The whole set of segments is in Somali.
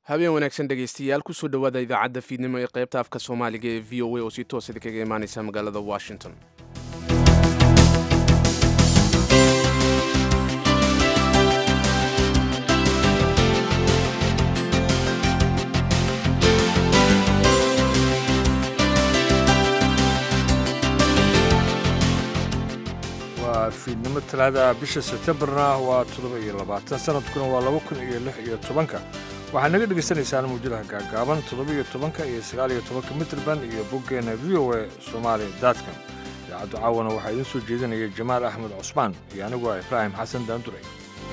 habeen wanaagsan dhegaystayaal kusoo dhowaada idaacadda fiidnimo ee qaybta afka soomaaliga ee v o a oo si toosada kaga imaaneysa magaalada washington waa fiidnimo talaada bisha sebtembarna waa toddoba iyo labaatan sanadkuna waa laba kun iyo lix iyo tobanka waxaad naga dhegaysanaysaan mawjadaha gaagaaban toddoba iyo tobanka iyo sagaal iyo tobanka mitrband iyo boggeena v o a somaali datcom idaacaddu caawana waxaa idiin soo jeedinaya jamaal axmed cusmaan iyo anigu ah ibraahim xasan daanduray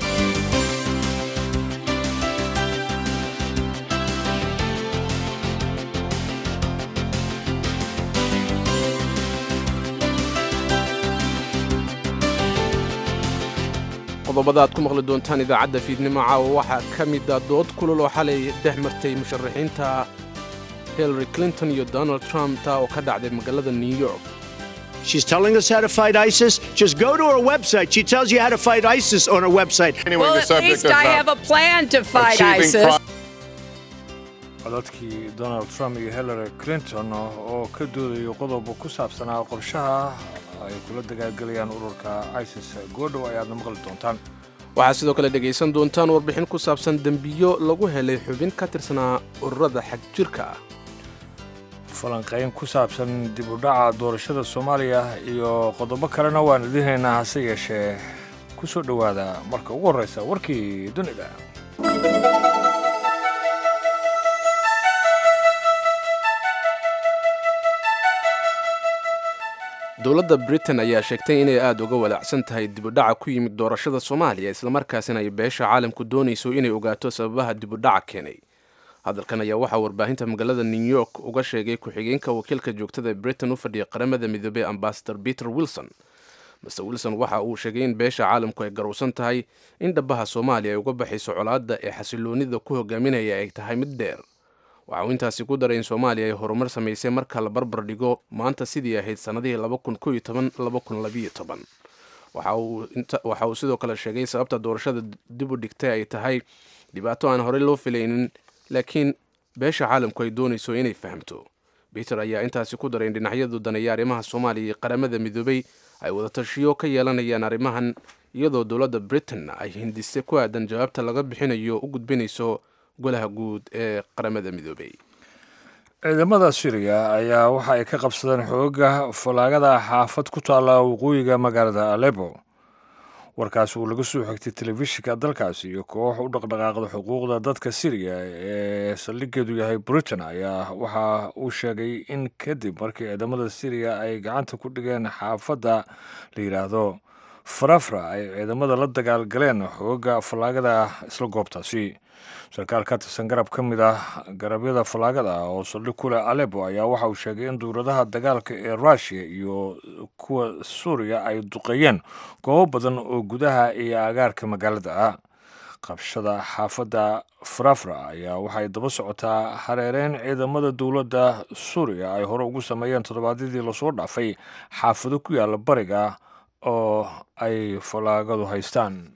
qodobada aad ku maqli doontaan idaacadda fiidnimo caawa waxaa ka mida dood kulul oo xalay dhex martay musharaxiinta hillary clinton iyo donald trump taa oo ka dhacday magaalada new york She's telling us how to fight ISIS. Just go to her website. She tells you how to fight ISIS on her website. Anyway, well, the at subject least of I uh, have a plan to fight achieving ISIS. pro- codadkii donald trump iyo hillary clinton oo ka doodayo qodob ku saabsanaa qorshaha ay kula dagaalgelayaan ururka isis goodhow ayaadna maqli doontaan waxaad sidoo kale dhegaysan doontaan warbixin ku saabsan dembiyo lagu helay xubin ka tirsanaa ururada xag jirka ah falanqayn ku saabsan dib u dhaca doorashada soomaaliya iyo qodobo kalena waan idiin haynaa hase yeeshee ku soo dhowaada marka ugu horreysa warkii dunida dowladda britain ayaa sheegtay inay aada uga walaacsan tahay dibudhaca ku yimid doorashada soomaaliya islamarkaasina ay beesha caalamku doonayso inay ogaato sababaha dibudhaca keenay hadalkan ayaa waxaa warbaahinta magaalada new york uga sheegay ku-xigeenka wakiilka joogtada ee britain u fadhiya qaramada midoobey ambasador peter wilson master wilson waxa uu sheegay in beesha caalamku ay garowsan tahay in dhabaha soomaaliya ay uga baxayso colaadda ee xasiloonida ku hogaaminaya ay tahay mid dheer waxa uu intaasi ku daray in soomaaliya ay horumar samaysay marka la barbar dhigo maanta sidii ahayd sannadihii waxa uu sidoo kale sheegay sababta doorashada dib u dhigtay ay tahay dhibaato aan horey loo filaynin laakiin beesha caalamku ay doonayso inay fahamto peter ayaa intaasi ku daray in dhinacyadu daneeya arrimaha soomaaliya iyo qaramada midoobey ay wadatashiyo ka yeelanayaan arrimahan iyadoo dowladda britain ay hindise ku aadan jawaabta laga bixinayo u gudbinayso golaha guud ee qaramada midoobey ciidamada syriya ayaa waxa ay ka qabsadeen xooga falaagada xaafad ku taalla waqooyiga magaalada alebo warkaas uu laga soo xigtay telefishinka dalkaasi iyo koox u dhaqdhaqaaqda xuquuqda dadka syriya ee saldhigeedu yahay britain ayaa waxa uu sheegay in kadib markii ciidamada syriya ay gacanta ku dhigeen xaafadda la yidhaahdo farafra ay ciidamada la dagaalgaleen xooga fallaagada isla goobtaasi sarkaal ka tirsan garab ka mid ah garabyada fallaagada oo saldhig ku leh alebo ayaa waxa uu sheegay in duuradaha dagaalka ee russiya iyo kuwa suuriya ay duqeeyeen goobo badan oo gudaha iyo agaarka magaalada ah qabshada xaafadda farafra ayaa waxay daba socotaa hareereyn ciidamada dowladda suuriya ay hore ugu sameeyeen toddobaadyadii lasoo dhaafay xaafado ku yaala bariga oo ay fallaagadu haystaan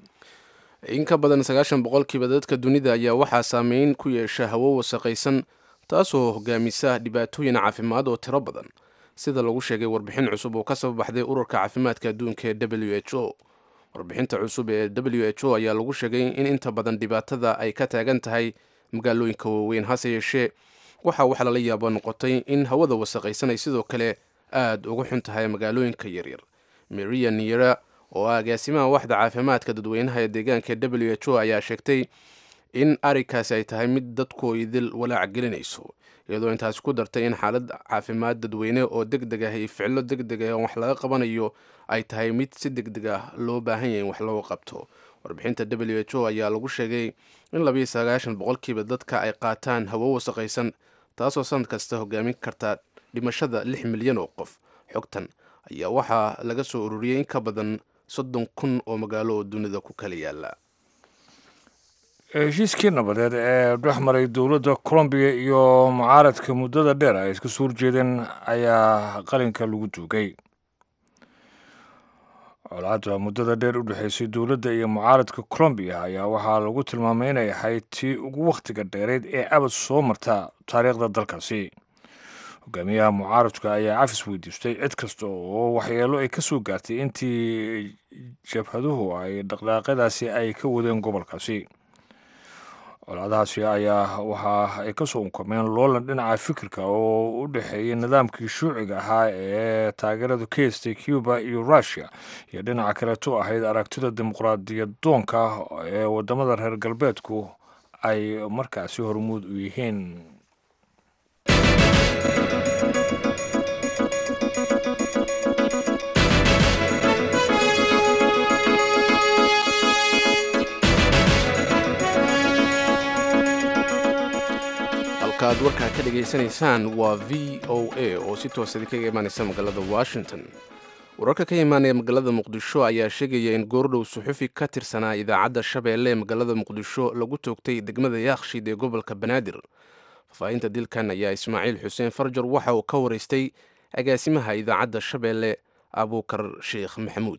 in ka badan sagaashan boqolkiiba dadka dunida ayaa waxaa saameyn ku yeesha hawo wasaqaysan taasoo hogaamisa dhibaatooyin caafimaad oo tiro badan sida lagu sheegay warbixin cusub oo ka soo baxday ururka caafimaadka adduunka ee w h o warbixinta cusub ee w h o ayaa lagu sheegay in inta badan dhibaatada ay ka taagan tahay magaalooyinka waaweyn hase yeeshee waxaa wax lala yaabo noqotay in hawada wasaqaysan ay sidoo kale aada uga xun tahay magaalooyinka yaryar maria niera oo ah agaasimaha waxda caafimaadka dadweynaha ee deegaanka w h o ayaa sheegtay in arrinkaasi ay tahay mid dadku idil walaac gelinayso iyadoo intaasi ku dartay in xaalad caafimaad dadweyne oo deg deg ah iyo ficilo deg deg ah wax laga qabanayo ay tahay mid si deg deg ah loo baahan yahay in wax looga qabto warbixinta w h o ayaa lagu sheegay in labiyo sagaashan boqolkiiba dadka ay qaataan hawo wasaqaysan taasoo sanad kasta hogaamin karta dhimashada lix milyan oo qof xogtan ayaa waxaa laga soo ururiyey in ka badan soddon kun oo magaalo oo dunida ku kala yaala heshiiskii nabadeed ee dhex maray dowladda colombiya iyo mucaaradka muddada dheer ay iska soo horjeedeen ayaa qalinka lagu duugay colaadda muddada dheer u dhexaysay dowladda iyo mucaaradka colombiya ayaa waxaa lagu tilmaamay inay ahayd tii ugu wakhtiga dheereyd ee abad soo marta taariikhda dalkaasi hogaamiyaha mucaaradka ayaa cafis weydiistay cid kasta oo waxyeelo ay ka soo gaartay intii jabhaduhu ay dhaqdhaaqyadaasi ay ka wadeen gobolkaasi colaadahaasi ayaa waxa ay ka soo unkameen loolan dhinaca fikirka oo u dhexeeyay nidaamkii shuuciga ahaa ee taageerada ka heystay cuba iyo russiya iyo dhinaca kaleeto ahayd aragtida dimuqraadiyadoonka ee wadamada reer galbeedku ay markaasi hormuud u yihiin halkaaad warkaa ka dhegaysanaysaan waa v o a oo si toosadi kaga imaanaysa magaalada washington wararka ka imaanaya magaalada muqdisho ayaa sheegaya in goordhow suxufi ka tirsanaa idaacadda shabeelle ee magaalada muqdisho lagu toogtay degmada yaakshiid ee gobolka banaadir faahfaahinta dilkan ayaa ismaaciil xuseen farjar waxa uu ka waraystay agaasimaha idaacadda shabeelle abuukar sheekh maxamuud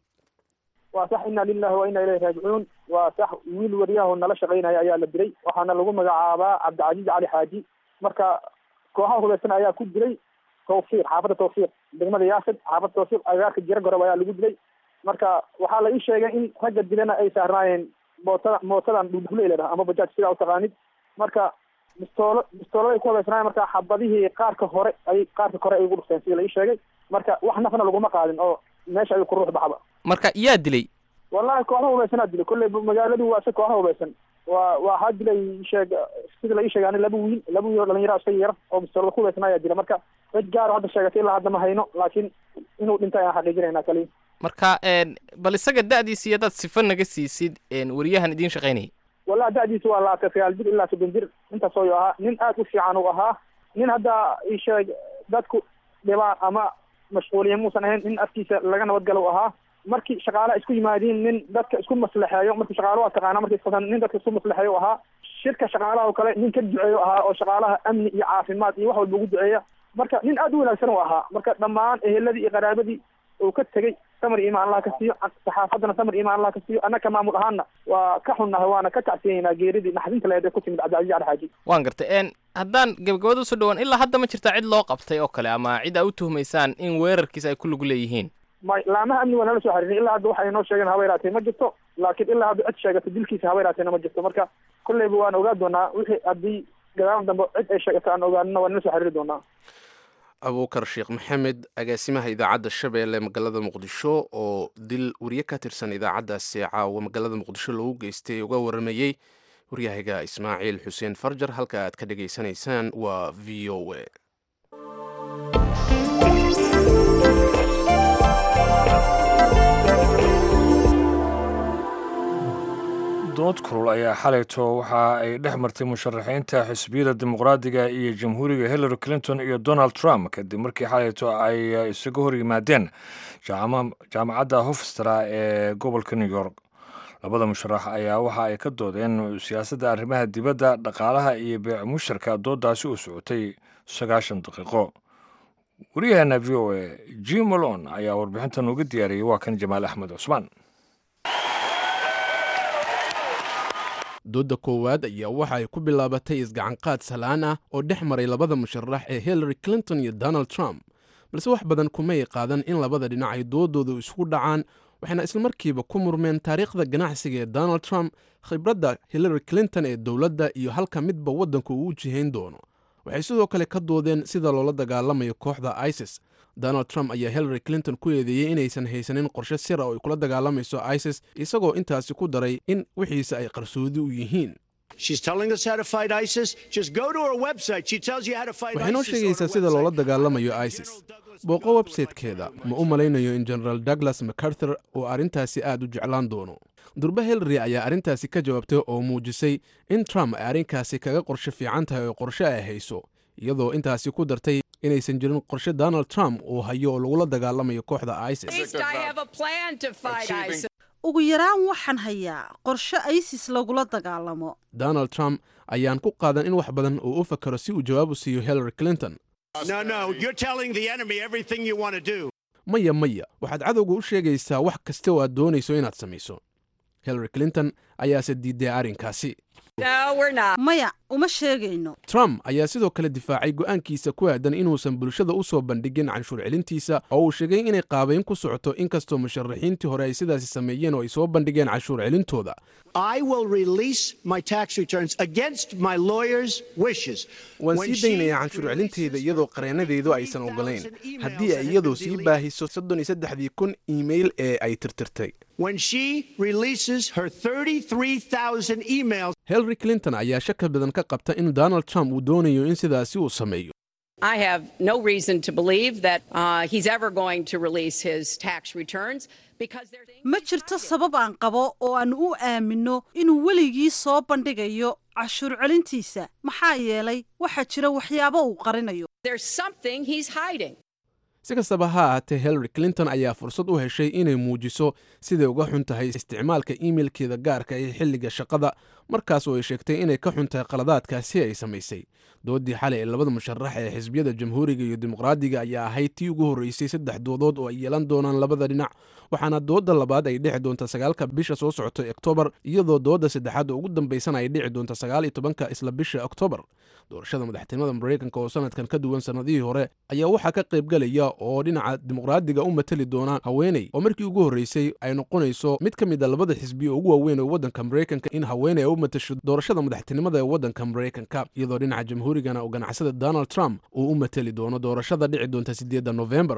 waa sax ina lilahi wa ina ilayhi raajicuun waa sax wiil waryaho nala shaqaynaya ayaa la dilay waxaana lagu magacaabaa cabdicasiiz cali xaaji marka kooxaha hubaysan ayaa ku dilay tawfiiq xaafadda tawfiiq degmada yaasad xaafadda tawfiiq agaarka jira gorob ayaa lagu dilay marka waxaa la ii sheegay in ragga dilana ay saarnaayeen mootada mootadan dhudhule la dhaha ama bajaaj sidaa utaqaanid marka bistoolo bistoolada ay ku hubaysnaayeen marka xabadihii qaarka hore ay qaarka kore ay ugu dhufteen sida la ii sheegay marka wax nafna laguma qaadin oo meesha ayuu ku ruux baxba marka yaa dilay wallahi kooxda hubaysanaa dilay kolley magaaladu waa se kooxda hubaysan waa waxaa dilay sheeg sida la ii sheegay ani laba wiil laba wiil oo dhalinyaro iska yar oo bistoolada ku hubaysan ayaa dilay marka cid gaaro hadda sheegatay ilaa hadda ma hayno laakiin inuu dhintay aan xaqiijinayna kaliya marka bal isaga da'diisa iyo dad sifa naga siisid wariyahan idiin shaqaynayay wallahi da'diisa waa labaatan sagaal jir ilaa soddon jir intaas oo ahaa nin aad u fiican uu ahaa nin hadda ii sheeg dadku dhibaa ama mashquuliya muusan ahayn nin afkiisa laga nabadgalo u ahaa markii shaqaalaha isku yimaadiin nin dadka isku maslaxeeyo markii shaqaala waa taqaana markii isqasan nin dadka isku maslaxeeyo u ahaa shirka shaqaalaha oo kale nin ka duceeyo ahaa oo shaqaalaha amni iyo caafimaad iyo wax walba ugu duceeya marka nin aad u wanaagsan u ahaa marka dhammaan eheladii iyo qaraabadii uu ka tegey samar imaan allah ka siiyo saxaafaddana samar imaan allah ka siiyo annaka maamul ahaanna waa ka xunnahay waana ka tacsiyeynaa geeridii naxdinta leed ee ku timid cabdicasiis cali xaaji waan gartay haddaan gabagabada usoo dhawaan ilaa hadda ma jirtaa cid loo qabtay oo kale ama cid aa u tuhmaysaan in weerarkiisa ay ku lug leeyihiin may laamaha amni waa nala soo xariirin ilaa hadda waxa inoo sheegeen haba yaraatee ma jirto laakiin ilaa hadda cid sheegato dilkiisa haba yaraateena ma jirto marka kolleyba waan ogaa doonaa wixii haddii gadaal dambe cid ay sheegato aan ogaanina waa nala soo xariiri doonaa abuukar sheekh maxamed agaasimaha idaacadda shabeelle magaalada muqdisho oo dil wariye ka tirsan idaacaddaasi caawa magaalada muqdisho loogu geystay uga waramayey waryahayga ismaaciil xuseen farjar halka aad ka dhegaysanaysaan waa v o a dood kulul ayaa xalayto waxa ay dhex martay musharaxiinta xisbiyada dimuqraadiga iyo jamhuuriga hillary clinton iyo donald trump kadib markii xalayto ay isaga hor yimaadeen jaamacadda hofstra ee gobolka new york labada musharax ayaa waxa ay ka doodeen siyaasadda arrimaha dibadda dhaqaalaha iyo beec musharka doodaasi u socotay sagaashan daqiiqo waryaheena v o a jim malon ayaa warbixintan uga diyaariyey waa kan jamaal axmed cusmaan doodda koowaad ayaa waxa ay ku bilaabatay isgacanqaad salaan ah oo dhex maray labada musharax ee hillary clinton iyo donald trump balse wax badan kumay qaadan in labada dhinac ay doodooda isugu dhacaan waxayna islamarkiiba ku murmeen taariikhda ganacsiga ee donald trump khibradda hillary clinton ee dowladda iyo halka midba waddanku uu u jihayn doono waxay sidoo kale ka doodeen sida loola dagaalamayo kooxda isis donald trump ayaa hillary clinton ku eedeeyey inaysan haysanin qorshe sira oo ay kula dagaalamayso isis isagoo intaasi ku daray in wixiisa ay qarsoodi u yihiin waxay noo sheegaysaa sida loola dagaalamayo isis booqo websaytekeeda ma u malaynayo in genaraal douglas macarthur uu arrintaasi aad u jeclaan doono durbe hillary ayaa arrintaasi ka jawaabtay oo muujisay in trump ay arrinkaasi kaga qorshe fiican tahay oo qorshe ay hayso iyadoo intaasi ku dartay inaysan jirin qorshe donald trump uu hayo oo lagula dagaalamayo kooxda isis ugu yaraan waxaan hayaa qorshe isis lagula dagaalamo donald trump ayaan ku qaadan in wax badan uu u fakaro si uu jawaab u siiyo hillary clinton maya maya waxaad cadowga u sheegaysaa wax kasta oo aad doonayso inaad samayso hillary clinton ayaase diiday arrinkaasi maya uma sheegayno trump ayaa sidoo kale difaacay go'aankiisa ku aadan inuusan bulshada u soo bandhigin canshuur celintiisa oo uu sheegay inay qaabayn ku socoto inkastoo musharaxiintii hore ay sidaasi sameeyeen oo ay soo bandhigeen canshuur celintooda I will release my tax returns against my lawyer's wishes. waan When sii she daynayaa canshuur celinteyda releases iyadoo her qareenadeedu aysan ogolayn 33,000 emails haddii ay that have iyadu been sii deleted. baahiso soddon iyo saddexdii kun iimayl ee ay tirtirtay When she releases her 33,000 emails. hillary clinton ayaa shaka badan ka qabta in donald trump uu doonayo in sidaasi uu sameeyo I have no reason to believe that uh, he's ever going to release his tax returns because there's ma jirto sabab aan qabo oo aan u aamino inuu weligii soo bandhigayo cashuur celintiisa maxaa yeelay waxaa jira waxyaabo uu qarinayo there's something he's hiding. si kastaba ha ahaatee hillary clinton ayaa fursad u heshay inay muujiso siday uga xun tahay isticmaalka iimailkeeda gaarka ee xilliga shaqada markaas oo ay sheegtay inay ka xun tahay qaladaadkaasi ay samaysay doodii xalay ee labada musharax ee xisbiyada jamhuuriga iyo dimuqraadiga ayaa ahayd tii ugu horreysay saddex doodood oo ay yeelan doonaan labada dhinac waxaana dooda labaad ay dhici doonta sagaalka bisha soo socota oktoobar iyadoo dooda saddexaad oo ugu dambaysana ay dhici doonta sagaal iyo tobanka isla bisha oktoobar doorashada madaxtinimada maraykanka oo sanadkan ka duwan sannadihii hore ayaa waxaa ka qaybgelaya oo dhinaca dimuqraadiga u matali doona haweeney oo markii ugu horreysay ay noqonayso mid ka mid a labada xisbi oo ugu waaweyn ee waddanka maraykanka in haweeney ay u matasho doorashada madaxtinimada ee waddanka maraykanka iyadoo dhinaca jamhuurigana oo ganacsada donald trump uu u matali doono doorashada dhici doonta sideedda novembar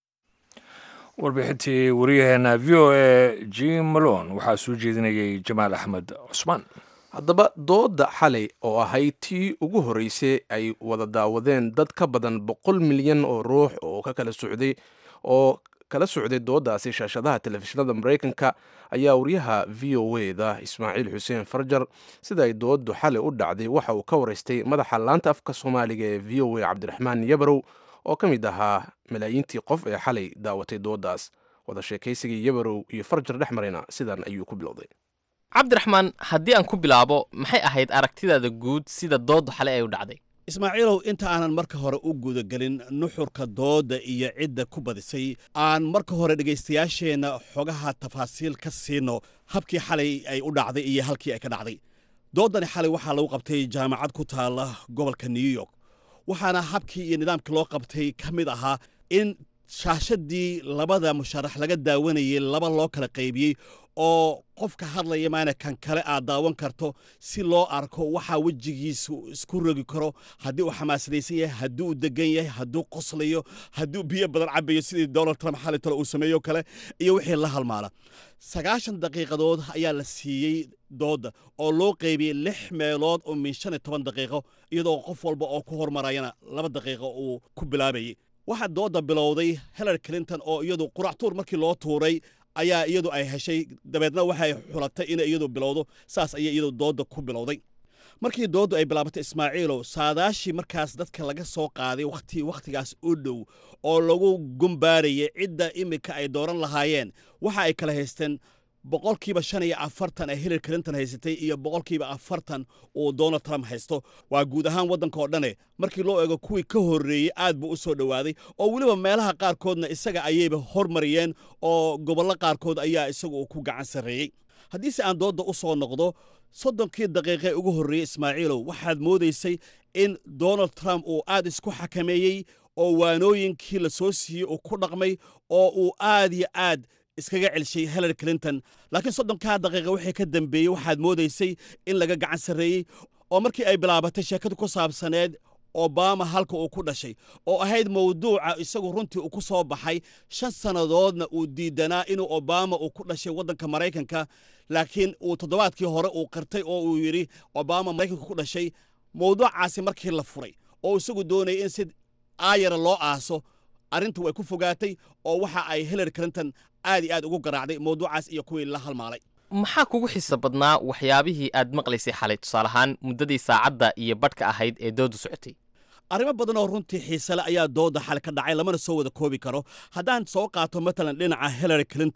warbixintii wariyaheena v o a jim malon waxaa soo jeedinayay jamaal axmed cusmaan haddaba dooda xalay oo ahayd tii ugu horreysay ay wada daawadeen dad ka badan boqol milyan oo ruux oo ka kala socday oo kala socday doodaasi shaashadaha telefishinada maraykanka ayaa wariyaha v o da ismaaciil xuseen farjar sida ay doodu xalay u dhacday waxa uu ka waraystay madaxa laanta afka soomaaliga ee v o a cabdiraxmaan yabarow oo ka mid ahaa malaayiintii qof ee xalay daawatay doodaas wada sheekaysigii yabarow iyo farjar dhex marayna sidan ayuu ku bilowday cabdiraxmaan haddii aan ku bilaabo maxay ahayd aragtidaada guud sida dooddu xalay ay u dhacday ismaaciilow inta aanan marka hore u gudagelin nuxurka doodda iyo cidda ku badisay aan marka hore dhegaystayaasheenna xogaha tafaasiil ka siino habkii xalay ay u dhacday iyo halkii ay ka dhacday dooddani xalay waxaa lagu qabtay jaamacad ku taala gobolka new york waxaana habkii iyo nidaamkii loo qabtay ka mid ahaa in shaashadii labada musharax laga daawanayay laba loo kala qaybiyey oo qofka hadlaya maana kan kale aad daawan karto si loo arko waxaa wejigiisu isku rogi karo haddii uu xamaasadaysan yahay haddii uu degan yahay hadduu qoslayo hadduu biyo badan cabayo sidii donald trump xali tale uu sameeyo kale iyo wixii la halmaala sagaashan daqiiqadood ayaa la siiyey doodda oo loo qaybiyey lix meelood oo min shan iyo toban daqiiqo iyadoo qof walba oo ku hormarayana laba daqiiqo uu ku bilaabayay waxaa doodda bilowday hillary clinton oo iyadu quractuur markii loo tuuray ayaa iyadu ay heshay dabeedna waxay xulatay inay iyadu bilowdo saas ayay iyadu doodda ku bilowday markii dooddu ay bilaabatay ismaaciilow saadaashii markaas dadka laga soo qaaday wakhti wakhtigaas u dhow oo lagu gumbaarayay cidda iminka ay dooran lahaayeen waxa ay kala haysteen boqolkiiba shan iyo afartan ee hillary clinton haysatay iyo boqolkiiba afartan uu donald trump haysto waa guud ahaan waddanka oo dhane markii loo eego kuwii ka horreeyey aad buu u soo dhowaaday oo weliba meelaha qaarkoodna isaga ayayba hormariyeen oo gobollo qaarkood ayaa isagu uu ku gacan sarreeyey haddiise aan doodda u soo noqdo soddonkii daqiiqe ugu horreeyey ismaaciilow waxaad moodaysay in donald trump uu aad isku xakameeyey oo waanooyinkii la soo siiyey uu ku dhaqmay oo uu aad iyo aad iskaga celshay hillary clinton laakiin soddonkaa daqiiqa wixii ka dambeeyey waxaad moodaysay in laga gacan sarreeyey oo markii ay bilaabatay sheekadu ku saabsaneed obama halka uu ku dhashay oo ahayd mawduuca isagu runtii uu ku soo baxay shan sannadoodna uu diidanaa inuu obama uu ku dhashay waddanka maraykanka laakiin uu toddobaadkii hore uu qirtay oo uu yidhi obama maraykanka ku dhashay mawduucaasi markii la furay oo isagu doonayay in si aayara loo aaso arrintu way ku fogaatay oo waxa ay hillary clinton aad iyo aad ugu garaacday mawduucaas iyo kuwii la halmaalay maxaa kugu xiisa badnaa waxyaabihii aad maqlaysay xalay tusaale ahaan muddadii saacadda iyo badhka ahayd ee dooddu socotay arrimo badan oo runtii xiisale ayaa doodda xal ka dhacay lamana soo wada koobi karo haddaan soo qaato matalan dhinaca hillary clinton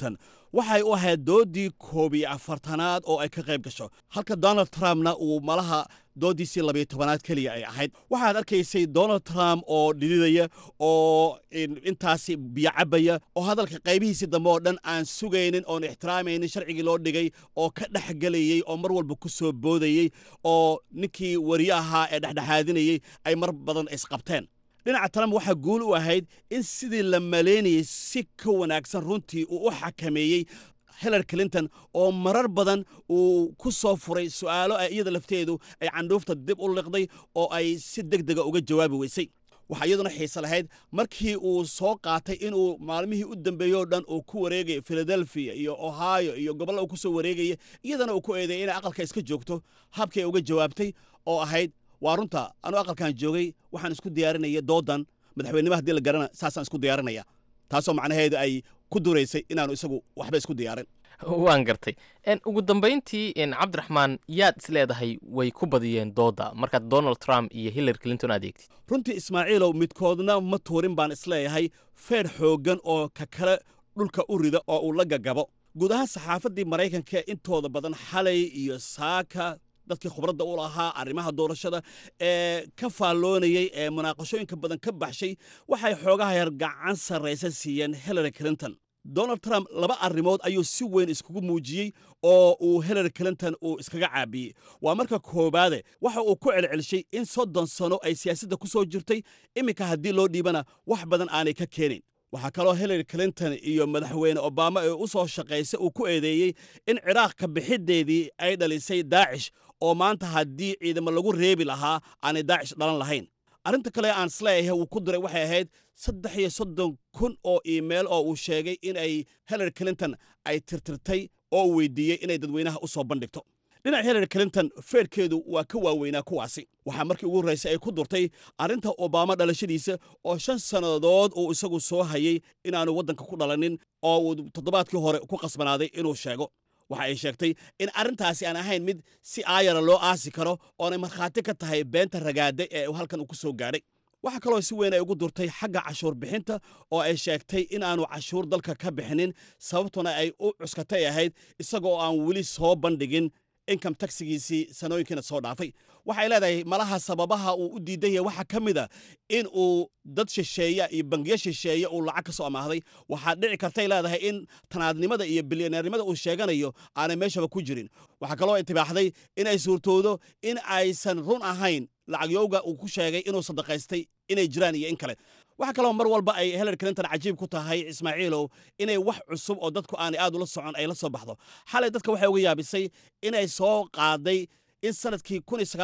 waxay u ahayd doodii koob iyo afartanaad oo ay ka qayb gasho halka donald trumpna uu malaha doodiisii labiyo tobanaad keliya ay ahayd waxaad arkaysay donald trump oo dhididaya oo intaasi biyo cabaya oo hadalka qaybihiisii dambe oo dhan aan sugaynin oon ixtiraamaynin sharcigii loo dhigay oo ka dhexgelayey oo mar walba ku soo boodayey oo ninkii wariye ahaa ee dhexdhexaadinayey ay mar badan isqabteen dhinaca trump waxaa guul u ahayd in sidii la malaynayey si ka wanaagsan runtii uu u xakameeyey hillary clinton oo marar badan uu ku soo furay su'aalo ay iyada lafteedu ay candhuufta dib u liqday oo ay si deg dega uga jawaabi weysay waxaa iyaduna xiise lahayd markii uu soo qaatay inuu maalmihii u dambeeyey oo dhan uu ku wareegaya philadelphia iyo ohio iyo gobolla uu ku soo wareegaya iyadana uu ku eedeeyay inay aqalka iska joogto habkii ay uga jawaabtay oo ahayd waa runta anuu aqalkan joogay waxaan isku diyaarinaya doodan madaxweynima haddii la garana saasaan isku diyaarinaya taasoo macnaheedu ay ku duraysay inaanu isagu waxba isku diyaarin waan gartay ugu dambayntii cabdiraxmaan yaad is leedahay way ku badiyeen dooda markaad donald trump iyo hillary clinton adeegtid runtii ismaaciilow midkoodna ma tuurin baan isleeyahay feer xooggan oo ka kale dhulka u rida oo uu la gagabo guud ahaan saxaafaddii maraykanka intooda badan xalay iyo saaka dadkii khubradda u lahaa arrimaha doorashada ee ka faalloonayey ee munaaqashooyinka badan ka baxshay waxay xoogaha yar gacan sarraysa siiyeen hillary clinton donald trump laba arrimood ayuu si weyn iskugu muujiyey oo uu hillary clinton uu iskaga caabiyey waa marka koowaade waxa uu ku celcelshay in soddon sano ay siyaasadda ku soo jirtay iminka haddii loo dhiibana wax badan aanay ka keenayn waxaa kaloo hillary clinton iyo madaxweyne obama ee u soo shaqaysay uu ku eedeeyey in ciraaq ka bixiddeedii ay dhalisay daacish oo maanta haddii ciidamo lagu reebi lahaa aanay daacish dhalan lahayn arrinta kale aan isleeyahay wuu ku diray waxay ahayd saddex iyo soddon kun oo iimayl oo uu sheegay in ay hillary clinton ay tirtirtay oo uu weydiiyey inay dadweynaha u soo bandhigto dhinaca hillary clinton feerkeedu waa ka waaweynaa kuwaasi waxaa markii ugu horraysay ay ku durtay arrinta obama dhalashadiisa oo shan sannadood uu isagu soo hayay inaanu waddanka ku dhalanin oo uu toddobaadkii hore ku qasbanaaday inuu sheego waxa ay sheegtay in arrintaasi aan ahayn mid si aayara loo aasi karo oonay markhaati ka tahay beenta ragaada ee halkan uu ku soo gaadhay waxaa kaloo si weyn ay ugu durtay xagga cashuur bixinta oo ay sheegtay in aanu cashuur dalka ka bixinin sababtuna ay u cuskatay ahayd isagoo aan weli soo bandhigin income taxigiisii sanooyinkiina soo dhaafay waxay leedahay malaha sababaha uu u diidan yahay waxaa ka mid a in uu dad shisheeya iyo bangiyo shisheeya uu lacag ka soo amaahday waxaa dhici kartay leedahay in tanaadnimada iyo bilyaneernimada uu sheeganayo aanay meeshaba ku jirin waxaa kaloo intibaaxday in ay suurtoodo in aysan run ahayn lacagyowga uu ku sheegay inuu sadaqaystay inay jiraan iyo in kale waxaa kaloo mar walba ay hillary clinton cajiib ku tahay ismaaciilow inay wax cusub oo dadku aanay aad ula socon ay la soo baxdo xalay dadka waxay uga yaabisay inay soo qaaday in sanadkii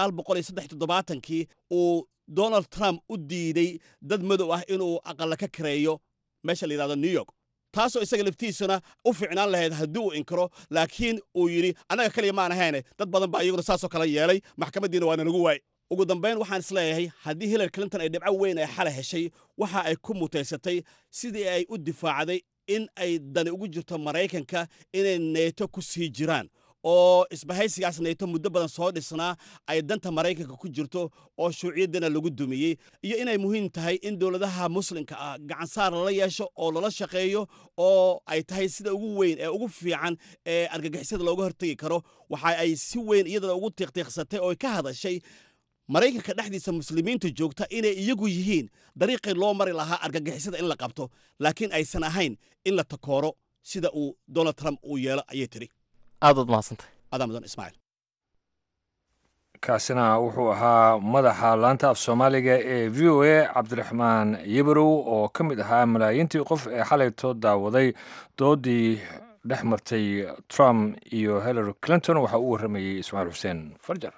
kii uu donald trump u diiday dad madow ah inuu aqalla ka kareeyo meesha la yidhahdo new york taasoo isaga laftiisuna u fiicnaan lahayd haddii uu inkiro laakiin uu yidhi annaga keliya maan ahayne dad badan baa iyaguna saasoo kale yeelay maxkamaddiina waana nagu waay ugu dambayn waxaan isleeyahay haddii hillary clinton ay dhibco weyn ay xalay heshay waxa ay ku mutaysatay sidii ay u difaacday in ay dani ugu jirto maraykanka inay neeto ku sii jiraan oo isbahaysigaas neeto muddo badan soo dhisnaa ay danta maraykanka ku jirto oo shuuciyaddana lagu dumiyey iyo inay muhiim tahay in dowladaha muslimka ah gacansaar lala yeesho oo lala shaqeeyo oo ay tahay sida ugu weyn ee ugu fiican ee argagixisada looga hortegi karo waxa ay si weyn iyadana ugu tiiqtiiqsatay oo ka hadashay maraykanka dhexdiisa muslimiinta joogta inay iyagu yihiin dariiqii loo mari lahaa argagixisada in la qabto laakiin aysan ahayn in la takooro sida uu donald trump uu yeelo ayay tiri aadaad mahadsantay adaa mudan ismaaciil kaasina wuxuu ahaa madaxa laanta af soomaaliga ee v o a cabdiraxmaan yibarow oo ka mid ahaa malaayiintii qof ee xalayto daawaday doodii dhex martay trump iyo hillary clinton waxaa u warramayey ismaaciil xuseen farjar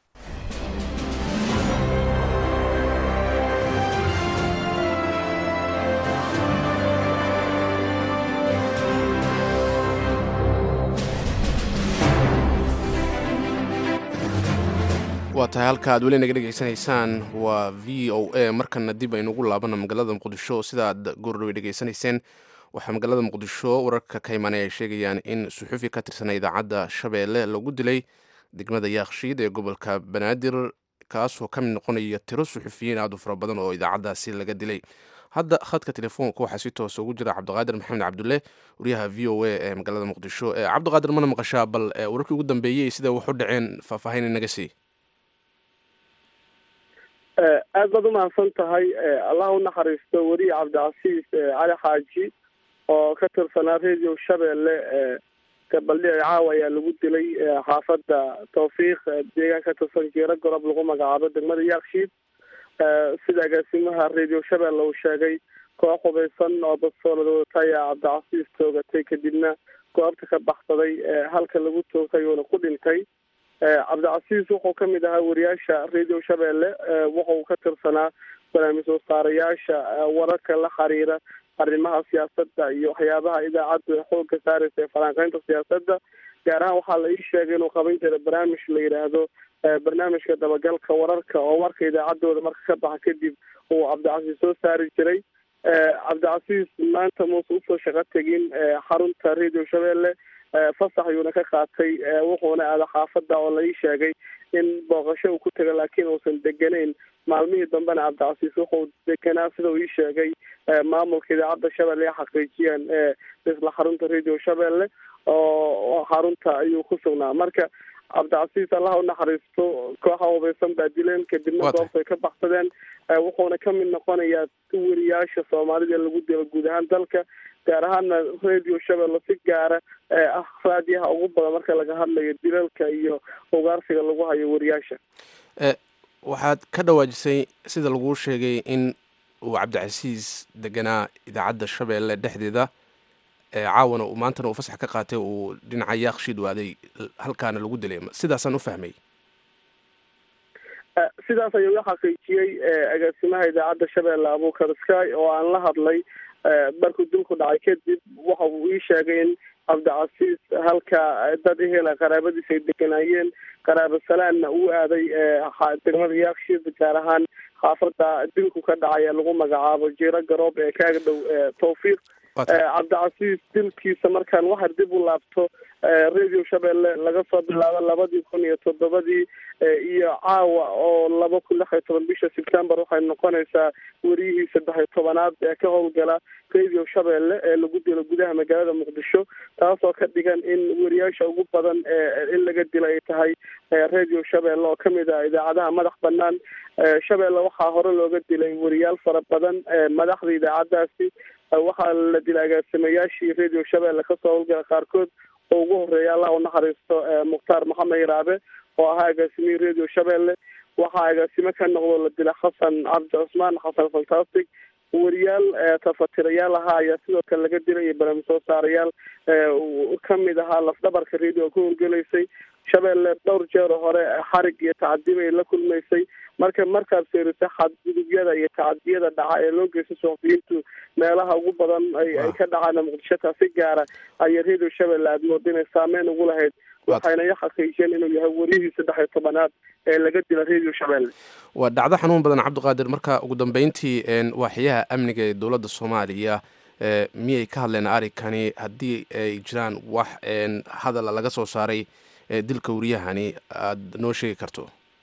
waa tahay halka aad weli naga dhegaysanaysaan waa v o a markana dib aynugu laabana magaalada muqdisho sida aad goordhowe dhegaysanayseen waxaa magaalada muqdisho wararka ka imaanay ay sheegayaan in suxufi ka tirsan idaacadda shabeelle lagu dilay degmada yaakshiid ee gobolka banaadir kaasoo ka mid noqonaya tiro suxufiyiin aad u fara badan oo idaacaddaasi laga dilay hadda khadka telefoonka waxaa si toosa ugu jira cabdiqaadir maxamed cabdulle wariyaha v o a ee magaalada muqdisho cabdiqaadir mana maqashaa bal wararkii ugu dambeeyey sida wax u dhaceen faahfaahin inaga sii aad baad umahadsan tahay allah u naxariisto weriye cabdicasiis cali xaaji oo ka tirsanaa radio shabeelle gabaldhici caawa ayaa lagu dilay xaafadda tawfiiq deegaan ka tirsan jeero gorob lagu magacaabo degmada yaakshiid sida agaasimaha radio shabeelle uu sheegay koox hubaysan oo basoolada wadata ayaa cabdicasiis toogatay kadibna goobta ka baxsaday halka lagu toogtay uuna ku dhintay cabdicasiis wuxuu ka mid ahaa wariyaasha radio shabeelle wuxuu ka tirsanaa barnaamij wasaarayaasha wararka la xiriira arrimaha siyaasadda iyo waxyaabaha idaacaddu ay xooga saaraysa ee falanqeynta siyaasadda gaar ahaan waxaa la ii sheegay inuu qaban jira barnaamij la yidhaahdo barnaamijka dabagalka wararka oo warka idaacaddooda marka ka baxa kadib uu cabdicasiis soo saari jiray cabdicasiis maanta muuse usoo shaqo tegin xarunta radio shabeelle fasax ayuuna ka qaatay wuxuuna aada xaafadda oo la ii sheegay in booqasho uu ku taga laakiin uusan deganayn maalmihii dambena cabdicasiis wuxuu deganaa sida uu ii sheegay maamulka idaacadda shabeelle ay xaqiijiyeen isla xarunta radio shabeelle oo xarunta ayuu ku sugnaa marka cabdicasiis allah u naxariisto kooxa hubaysan baa dileen kadibna goobta ay ka baxsadeen wuxuuna ka mid noqonayaa weriyaasha soomaalida lagu dilo guud ahaan dalka gaar ahaana radio shabeelle si gaara ah raadiyaha ugu badan marka laga hadlayo dilalka iyo ugaarsiga lagu hayo weriyaasha waxaad ka dhawaajisay sida laguu sheegay in uu cabdicasiis deganaa idaacadda shabeelle dhexdeeda caawana uu maantana uu fasax ka qaatay uu dhinaca yaakshiid waaday halkaana lagu dilay sidaasaan u fahmay sidaas ayuu la xaqiijiyey agaasimaha idaacadda shabeelle abuukar sky oo aan la hadlay markuu dilku dhacay kadib waxa uu ii sheegay in cabdicasiis halka dad ehela qaraabadiisa ay deganaayeen qaraabo salaanna uu aaday degmada yaakshiid gaar ahaan xaafadda dilku ka dhacay ee lagu magacaabo jiro garoob ee kaaga dhow tawfiiq cabdicasiis dilkiisa markaan waxaa dib u laabto radio shabeelle laga soo bilaabo labadii kun iyo toddobadii iyo caawa oo laba kun lix iyo toban bisha september waxay noqonaysaa weriyihii saddex iyo tobanaad ee ka howlgala radio shabeelle ee lagu dilo gudaha magaalada muqdisho taasoo ka dhigan in weriyaasha ugu badan in laga dilo ay tahay radio shabeelle oo kamid ah idaacadaha madax banaan shabeelle waxaa hore looga dilay weriyaal fara badan madaxda idaacadaasi waxaa la dilay agaasimayaashii radio shabeelle kasoo howlgala qaarkood oo ugu horeeya allah u naxariisto mukhtaar maxamed iraabe oo ahaa agaasimihii radio shabeelle waxaa agaasimo ka noqdo la dila xasan cabdi cusmaan xasan fantastic weriyaal tafatirayaal ahaa ayaa sidoo kale laga dilay iyo barnaamij soo saarayaal kamid ahaa lafdhabarka radio ka howlgelaysay shabeelle dhowr jeer hore xarig iyo tacadib ay la kulmaysay marka markaad fiiriso xadgudubyada iyo tacadiyada dhaca ee loo geysta suxufiyiintu meelaha ugu badan ay ka dhacaan muqdisho taasi gaara ayay radio shabeelle aada mooda inay saameyn ugu lahayd waxayna i xaqiijiyeen inuu yahay weriyihii saddex iyo tobanaad ee laga dila radio shabeelle waa dhacdo xanuun badan cabdiqaadir marka ugu dambeyntii waaxyaha amniga ee dowladda soomaaliya miyay ka hadleen arrinkani haddii ay jiraan wax hadala laga soo saaray dilka wariyahani aada noo sheegi karto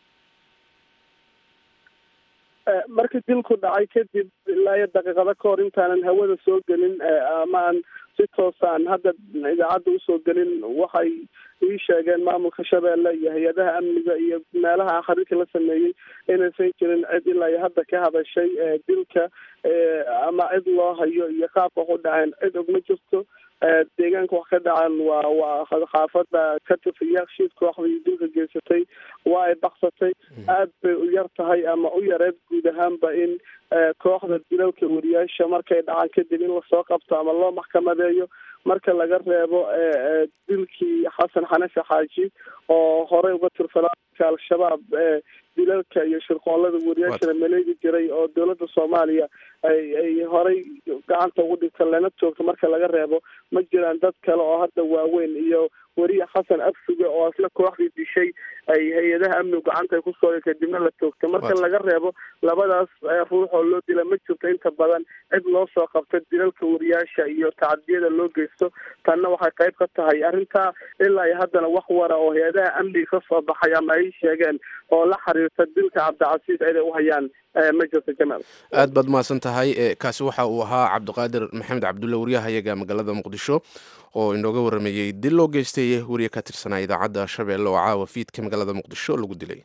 markii dilku dhacay kadib ilaa iyo daqiiqado ka hor intaanan hawada soo gelin ama aan si toosaan hadda idaacadda usoo gelin waxay ii sheegeen maamulka shabeelle iyo hay-adaha amniga iyo meelaha xariirka la sameeyey inaysan jirin cid ilaa iyo hadda ka hadashay dilka ama cid loo hayo iyo qaabka wax u dhaceen cid og ma jirto deegaanka wax ka dhacan waa waa xaafada ka tirsan yaakshiid kooxdii dilka geysatay waa ay baksatay aad bay u yar tahay ama u yareed guud ahaanba in kooxda dilalka wariyaasha markay dhacaan kadib in lasoo qabto ama loo maxkamadeeyo marka laga reebo dilkii xasan xanafi xaaji oo horey uga tirsanaa al-shabaab dilalka iyo shirqoolada wariyaashana maleegi jiray oo dowladda soomaaliya ay ay horey gacanta ugu dhigta lana joogto marka laga reebo ma jiraan dad kale oo hadda waaweyn iyo weriye xasan afsuge oo isla kooxdii dishay ay hay-adaha amnigu gacanta ay kusoo kadibna la joogtay marka laga reebo labadaas ruux oo loo dila ma jirto inta badan cid loo soo qabta dilalka wariyaasha iyo tacadiyada loo geysto tanna waxay qayb ka tahay arrintaa ilaa iyo haddana wax wara oo hay-adaha amniga ka soo baxay ama ay sheegeen oo la xiriirta dilka cabdicasiis ciday u hayaan ma jirto jamaal aad baad mahadsan tahay kaasi waxa uu ahaa cabdiqaadir maxamed cabdulle waryahayaga magaalada muqdisho oo inooga waramayey dil loo geystay wariye ka tirsanaa idaacadda shabeelle oo caawa fiidka magaalada muqdisho lagu dilay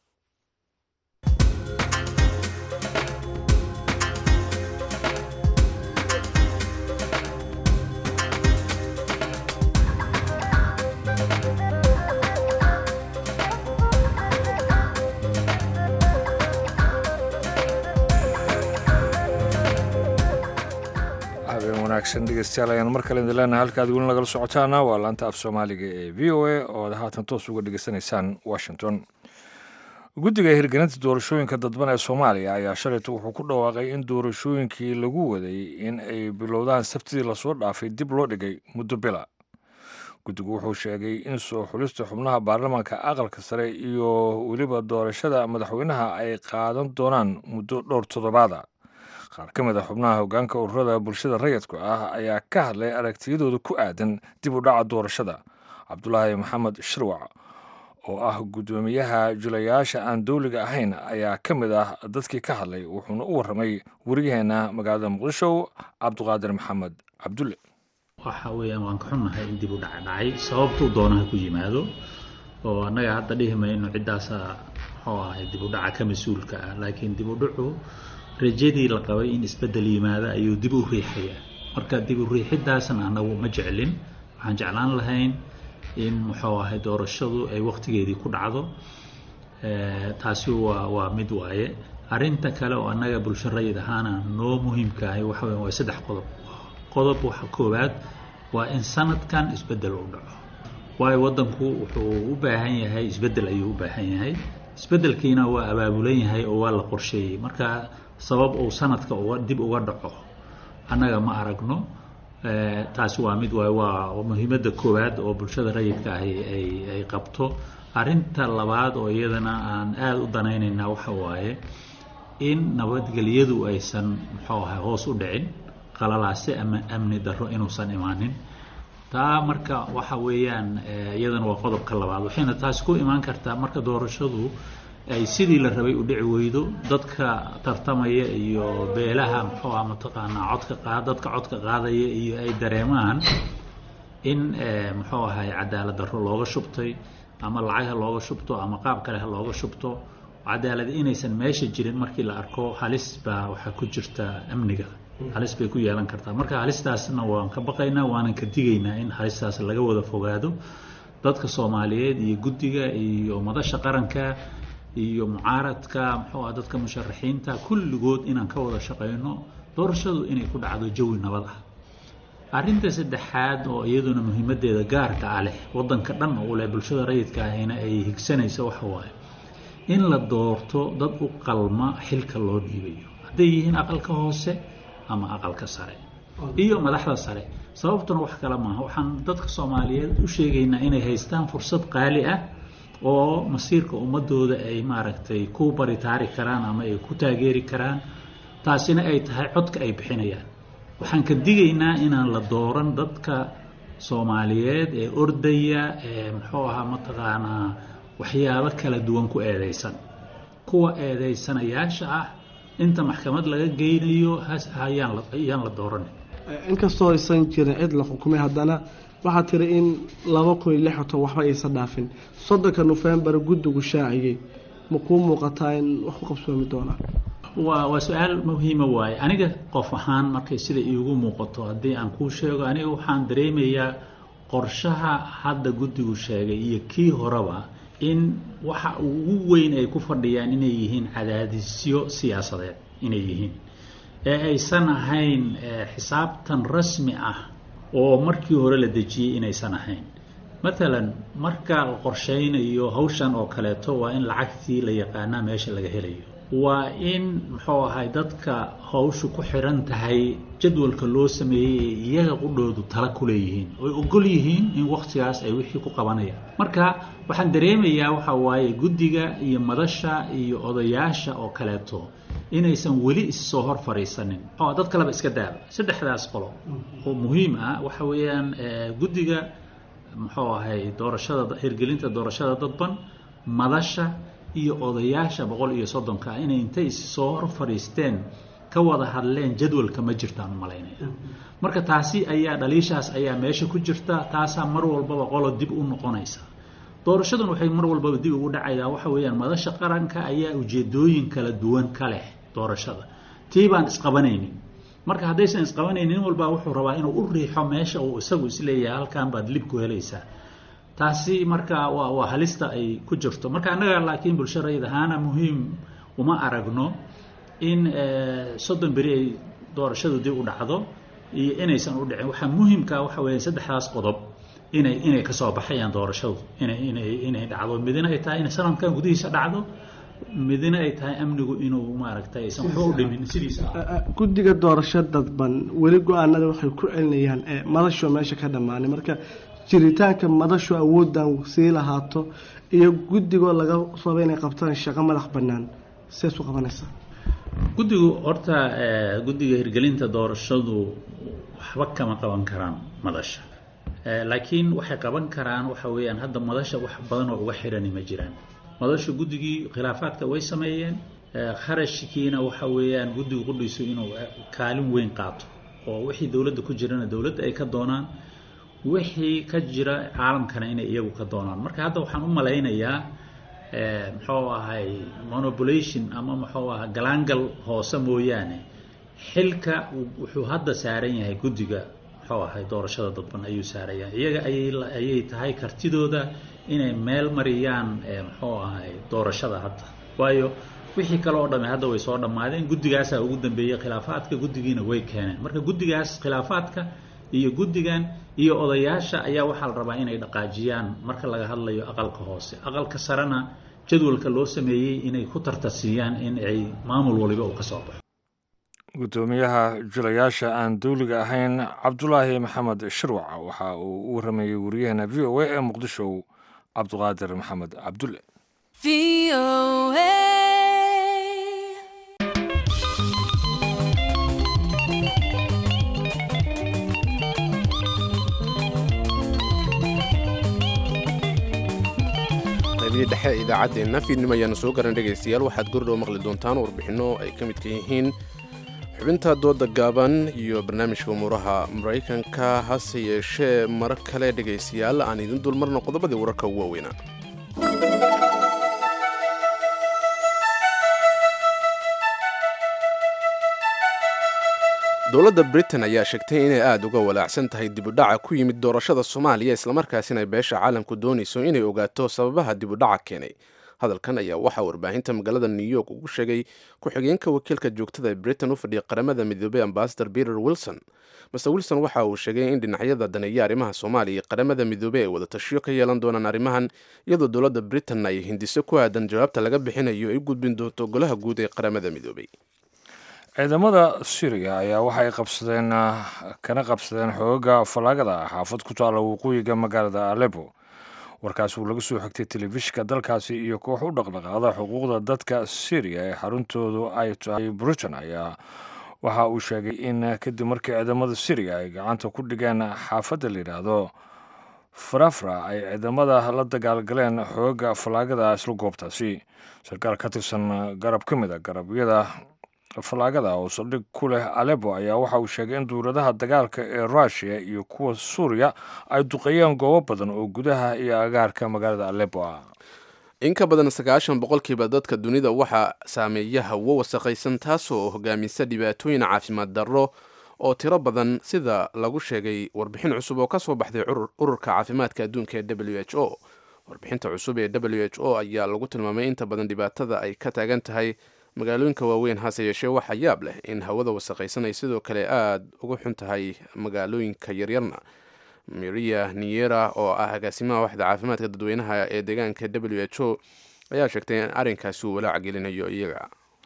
wanaagsan dhegeystayaal ayaan mar kale idin leenahay halka aad weli nagala socotaana waa laanta af soomaaliga ee v o a oo aad haatan toos uga dhegeysanaysaan washington guddiga hirgelinta doorashooyinka dadban ee soomaaliya ayaa shalayta wuxuu ku dhawaaqay in doorashooyinkii lagu waday in ay bilowdaan sabtidii lasoo dhaafay dib loo dhigay muddo bila guddigu wuxuu sheegay in soo xulista xubnaha baarlamaanka aqalka sare iyo weliba doorashada madaxweynaha ay qaadan doonaan muddo dhowr toddobaada qaar ka mid a xubnaha hoggaanka ururada bulshada rayidku ah ayaa ka hadlay aragtiyadooda ku aadan dib u dhaca doorashada cabdulaahi maxamed shirwac oo ah guddoomiyaha julayaasha aan dowliga ahayn ayaa ka mid ah dadkii ka hadlay wuxuuna u warramay wariyaheena magaalada muqdisho cabduqaadir maxamed cabdulle waxa weeyaan waan ka xunnahay in dib u dhaca dhacay sababtuu doonaha ku yimaado oo annaga hadda dhihi mayno ciddaasa muxuu ahay dib u dhaca ka mas-uulka ah laakiin dib u dhacu rajadii la qabay in isbeddel yimaado ayuu dib u riixaya marka dib u riixidaasna annagu ma jeclin waxaan jeclaan lahayn in muxuu ahay doorashadu ay wakhtigeedii ku dhacdo taasi waa waa mid waaye arrinta kale oo annaga bulsho rayid ahaana noo muhiimkaahay waxa weya waa saddex qodob qodob waxa koowaad waa in sanadkan isbeddel u dhaco waayo waddanku wuxuu u baahan yahay isbeddel ayuu u baahan yahay isbeddelkiina waa abaabulan yahay oo waa la qorsheeyey marka sabab uu sanadka uga dib uga dhaco annaga ma aragno taasi waa mid waaye waa muhiimadda koowaad oo bulshada rayidka ahi ay ay qabto arrinta labaad oo iyadana aan aada u danaynaynaa waxa waaye in nabadgelyadu aysan muxuu ahay hoos u dhicin qalalaase ama amni darro inuusan imaanin taa marka waxa weeyaan iyadana waa qodobka labaad waxayna taasi ku imaan kartaa marka doorashadu ay sidii la rabay u dhici weydo dadka tartamaya iyo beelaha muxuu ah mataqaanaa codka qaad dadka codka qaadaya iyo ay dareemaan in muxuu ahay cadaalad darro looga shubtay ama lacag ha looga shubto ama qaab kale ha looga shubto cadaalad inaysan meesha jirin markii la arko halis baa waxaa ku jirta amniga halis bay ku yeelan kartaa marka halistaasna waan ka baqaynaa waanan ka digaynaa in halistaas laga wada fogaado dadka soomaaliyeed iyo guddiga iyo madasha qaranka iyo mucaaradka muxuu ah dadka musharaxiinta kulligood inaan ka wada shaqayno doorashadu inay ku dhacdo jawi nabad ah arrinta saddexaad oo iyaduna muhiimadeeda gaarka ah leh waddanka dhan oo leh bulshada rayidka ahina ay higsanayso waxa waaye in la doorto dad u qalma xilka loo dhiibayo hadday yihiin aqalka hoose ama aqalka sare iyo madaxda sare sababtuna wax kale maaha waxaan dadka soomaaliyeed u sheegaynaa inay haystaan fursad qaali ah oo masiirka ummadooda ay maaragtay ku baritaari karaan ama ay ku taageeri karaan taasina ay tahay codka ay bixinayaan waxaan ka digaynaa inaan la dooran dadka soomaaliyeed ee ordaya ee muxuu ahaa mataqaanaa waxyaabo kala duwan ku eedeysan kuwa eedeysanayaasha ah inta maxkamad laga geynayo hayaan ayaan la dooran inkastoo aysan jirin cid la xukumay haddana waxaa tiri in laba kun iyo lixato waxba aysan dhaafin soddonka nofembar guddigu shaaciyey ma kuu muuqataa in wax ku qabsoomi doonaa waa waa su-aal muhiima waaye aniga qof ahaan markay sida iigu muuqato haddii aan kuu sheego aniga waxaan dareemayaa qorshaha hadda guddigu sheegay iyo kii horeba in waxa ugu weyn ay ku fadhiyaan inay yihiin cadaadisyo siyaasadeed inay yihiin ee aysan ahayn xisaabtan rasmi ah oo markii hore la dejiyey inaysan ahayn matalan marka la qorshaynayo hawshan oo kaleeto waa in lacagtii la yaqaanaa meesha laga helayo waa in muxuu ahay dadka hawshu ku xiran tahay jadwalka loo sameeyey ee iyaga qudhoodu tala ku leeyihiin oy ogol yihiin in wakhtigaas ay wixii ku qabanayaan marka waxaan dareemayaa waxa waaye guddiga iyo madasha iyo odayaasha oo kaleeto inaysan weli issoo hor fadhiisanin oo dad kaleba iska daaba saddexdaas qolo oo muhiim ah waxa weeyaan guddiga muxuu ahay doorashada hirgelinta doorashada dadban madasha iyo odayaasha boqol iyo soddonka inay intay issoo hor fadhiisteen ka wada hadleen jadwalka ma jirtaan malaynaya marka taasi ayaa dhaliishaas ayaa meesha ku jirta taasaa mar walbaba qolo dib u noqonaysa doorashadan waxay mar walbaba dib ugu dhacaydaa waxa weeyaan madasha qaranka ayaa ujeedooyin kala duwan ka leh doorashada tii baan isqabanaynin marka haddaysan isqabanaynin nin walbaa wuxuu rabaa inuu u riixo meesha uu isagu isleeyahay halkan baad lib ku helaysaa taasi marka waa waa halista ay ku jirto marka annaga laakiin bulsharayda ahaana muhiim uma aragno in soddon beri ay doorashadu dib u dhacdo iyo inaysan u dhicin waxaa muhiimka waxa weeye saddexdaas qodob inay inay kasoo baxayaan doorashadu inay inay inay dhacdo midina ay tahay inay sanadkan gudihiisa dhacdo midina ay tahay amnigu inuu maaragtay aysan waxba u dhimin sidiisa guddiga doorasho dadban weli go-aanada waxay ku celinayaan madasho meesha ka dhammaanay marka jiritaanka madashu awooddan sii lahaato iyo guddigoo laga rabo inay qabtaan shaqo madax bannaan sidaas u qabanaysaa guddigu horta guddiga hirgelinta doorashadu waxba kama qaban karaan madasha laakiin waxay qaban karaan waxa weeyaan hadda madasha wax badan oo uga xirani ma jiraan madasha guddigii khilaafaadka way sameeyeen kharashkiina waxa weeyaan guddigu qudhiisu inuu kaalin weyn qaato oo wixii dowladda ku jirana dowladda ay ka doonaan wixii ka jira caalamkana inay iyagu ka doonaan marka hadda waxaan u malaynayaa muxuu ahay monopolation ama muxuu aha galaangal hoose mooyaane xilka wuxuu hadda saaran yahay guddiga muxuu ahay doorashada dadban ayuu saaran yahay iyaga ayay ayay tahay kartidooda inay meel mariyaan muxuu ahay doorashada hadda waayo wixii kale oo dhamme hadda way soo dhammaadeen guddigaasaa ugu dambeeyey khilaafaadka guddigiina way keeneen marka guddigaas khilaafaadka iyo guddigan iyo odayaasha ayaa waxaa la rabaa inay dhaqaajiyaan marka laga hadlayo aqalka hoose aqalka sarena jadwalka loo sameeyey inay ku tartarsiiyaan in ay maamul waliba uu ka soo baxo guddoomiyaha julayaasha aan dawliga ahayn cabdulaahi maxamed shirwac waxa uu u waramayey wariyaheena v o a ee muqdisho cabduqaadir maxamed cabdulle qaybihii dhexe ee idaacaddeenna fiidnimo ayaanu soo garan dhegaystayaal waxaad gordhow maqli doontaan warbixinno ay ka midka yihiin xubinta dooda gaaban iyo barnaamijka umuuraha maraykanka hase yeeshee mar kale dhegaystayaal aan idin dulmarno qodobadii wararka ugu waaweynaa dowladda britain ayaa sheegtay inay aada uga walaacsan tahay dibudhaca ku yimid doorashada soomaaliya islamarkaasina ay beesha caalamku doonayso inay ogaato sababaha dibudhaca keenay hadalkan ayaa waxaa warbaahinta magaalada new york ugu sheegay ku-xigeenka wakiilka joogtada ee britain u fadhiya qaramada midoobey ambasador peter wilson master wilson waxa uu sheegay in dhinacyada daneeya arrimaha soomaaliya iyo qaramada midoobey ay wada tashiyo ka yeelan doonaan arrimahan iyadoo dowladda britain ay hindiso ku aadan jawaabta laga bixinayo ay u gudbin doonto golaha guud ee qaramada midoobey ciidamada syriya ayaa waxay qabsadeen kana qabsadeen xooga falaagada xaafad ku taalla waqooyiga magaalada alepo warkaas uu laga soo xigtay telefishinka dalkaasi iyo koox u dhaqdhaqaada xuquuqda dadka syriya ee xaruntoodu ay tahay britain ayaa waxa uu sheegay in kadib markii ciidamada syriya ay gacanta ku dhigeen xaafadda la yidhaahdo farafra ay ciidamada la dagaalgaleen xooga falaagada isla goobtaasi sarkaal ka tirsan garab ka mid a garabyada falaagada oo saldhig ku leh alepo ayaa waxa uu sheegay in duuradaha dagaalka ee rushia iyo kuwa suuriya ay duqeeyeen goobo badan oo gudaha iyo agaarka magaalada alepo ah in ka badan sagaashan boqolkiiba dadka dunida waxaa saameeya hawo wasaqaysan taasoo hogaamisa dhibaatooyin caafimaad darro oo tiro badan sida lagu sheegay warbixin cusub oo ka soo baxday ururka caafimaadka adduunka ee w h o warbixinta cusub ee w h o ayaa lagu tilmaamay inta badan dhibaatada ay ka taagan tahay magaalooyinka waaweyn hase yeeshee waxaa yaab leh in hawada wasaqaysan ay sidoo kale aada uga xun tahay magaalooyinka yaryarna maria niyera oo ah agaasimaha waxda caafimaadka dadweynaha ee deegaanka w h o ayaa sheegtay in arrinkaasi uu walaac gelinayo iyaga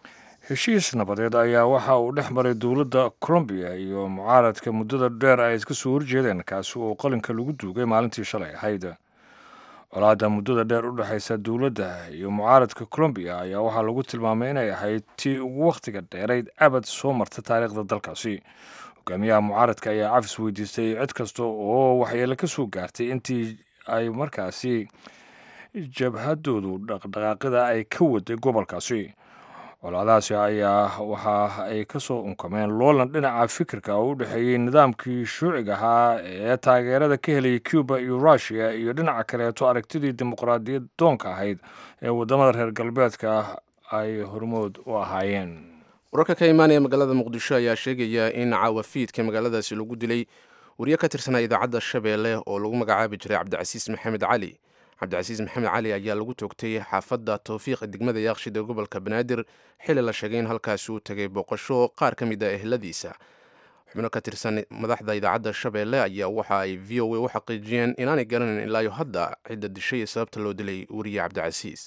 heshiis nabadeed ayaa waxa uu dhex maray dowladda colombiya iyo mucaaradka muddada dheer ay iska soo horjeedeen kaasi oo qalinka lagu duugay maalintii shalay ahayd colaadda muddada dheer u dhexaysa dowladda iyo mucaaradka colombiya ayaa waxaa lagu tilmaamay inay ahayd tii ugu wakhtiga dheerayd abad soo marta taariikhda dalkaasi hogaamiyaha mucaaradka ayaa cafis weydiistay cid kasta oo waxyeelo ka soo gaartay intii ay markaasi jabhadoodu dhaqdhaqaaqida ay ka waday gobolkaasi colaadahaasi ayaa waxa ay ka soo unkameen loolan dhinaca fikirka oo u dhexeeyey nidaamkii shuuciga ahaa ee taageerada ka helayay cuba iyo russiya iyo dhinaca kaleeto aragtidii dimuqraadiyad doonka ahayd ee waddamada reer galbeedka ay hormood u ahaayeen wararka ka imaanaya magaalada muqdisho ayaa sheegaya in caawa fiidka magaaladaasi lagu dilay wariye ka tirsanaa idaacadda shabeelle oo lagu magacaabi jiray cabdicasiis maxamed cali cabdicasiis maxamed cali ayaa lagu toogtay xaafadda towfiiq degmada yaaqshid ee gobolka banaadir xili la sheegay in halkaasi uu tegay booqasho qaar ka mid a ehladiisa xubno ka tirsan madaxda idaacadda shabeelle ayaa waxa ay v o a u xaqiijiyeen inaanay garanayn ilaayo hadda cidda dishay ee sababta loo dilay wariye cabdicasiis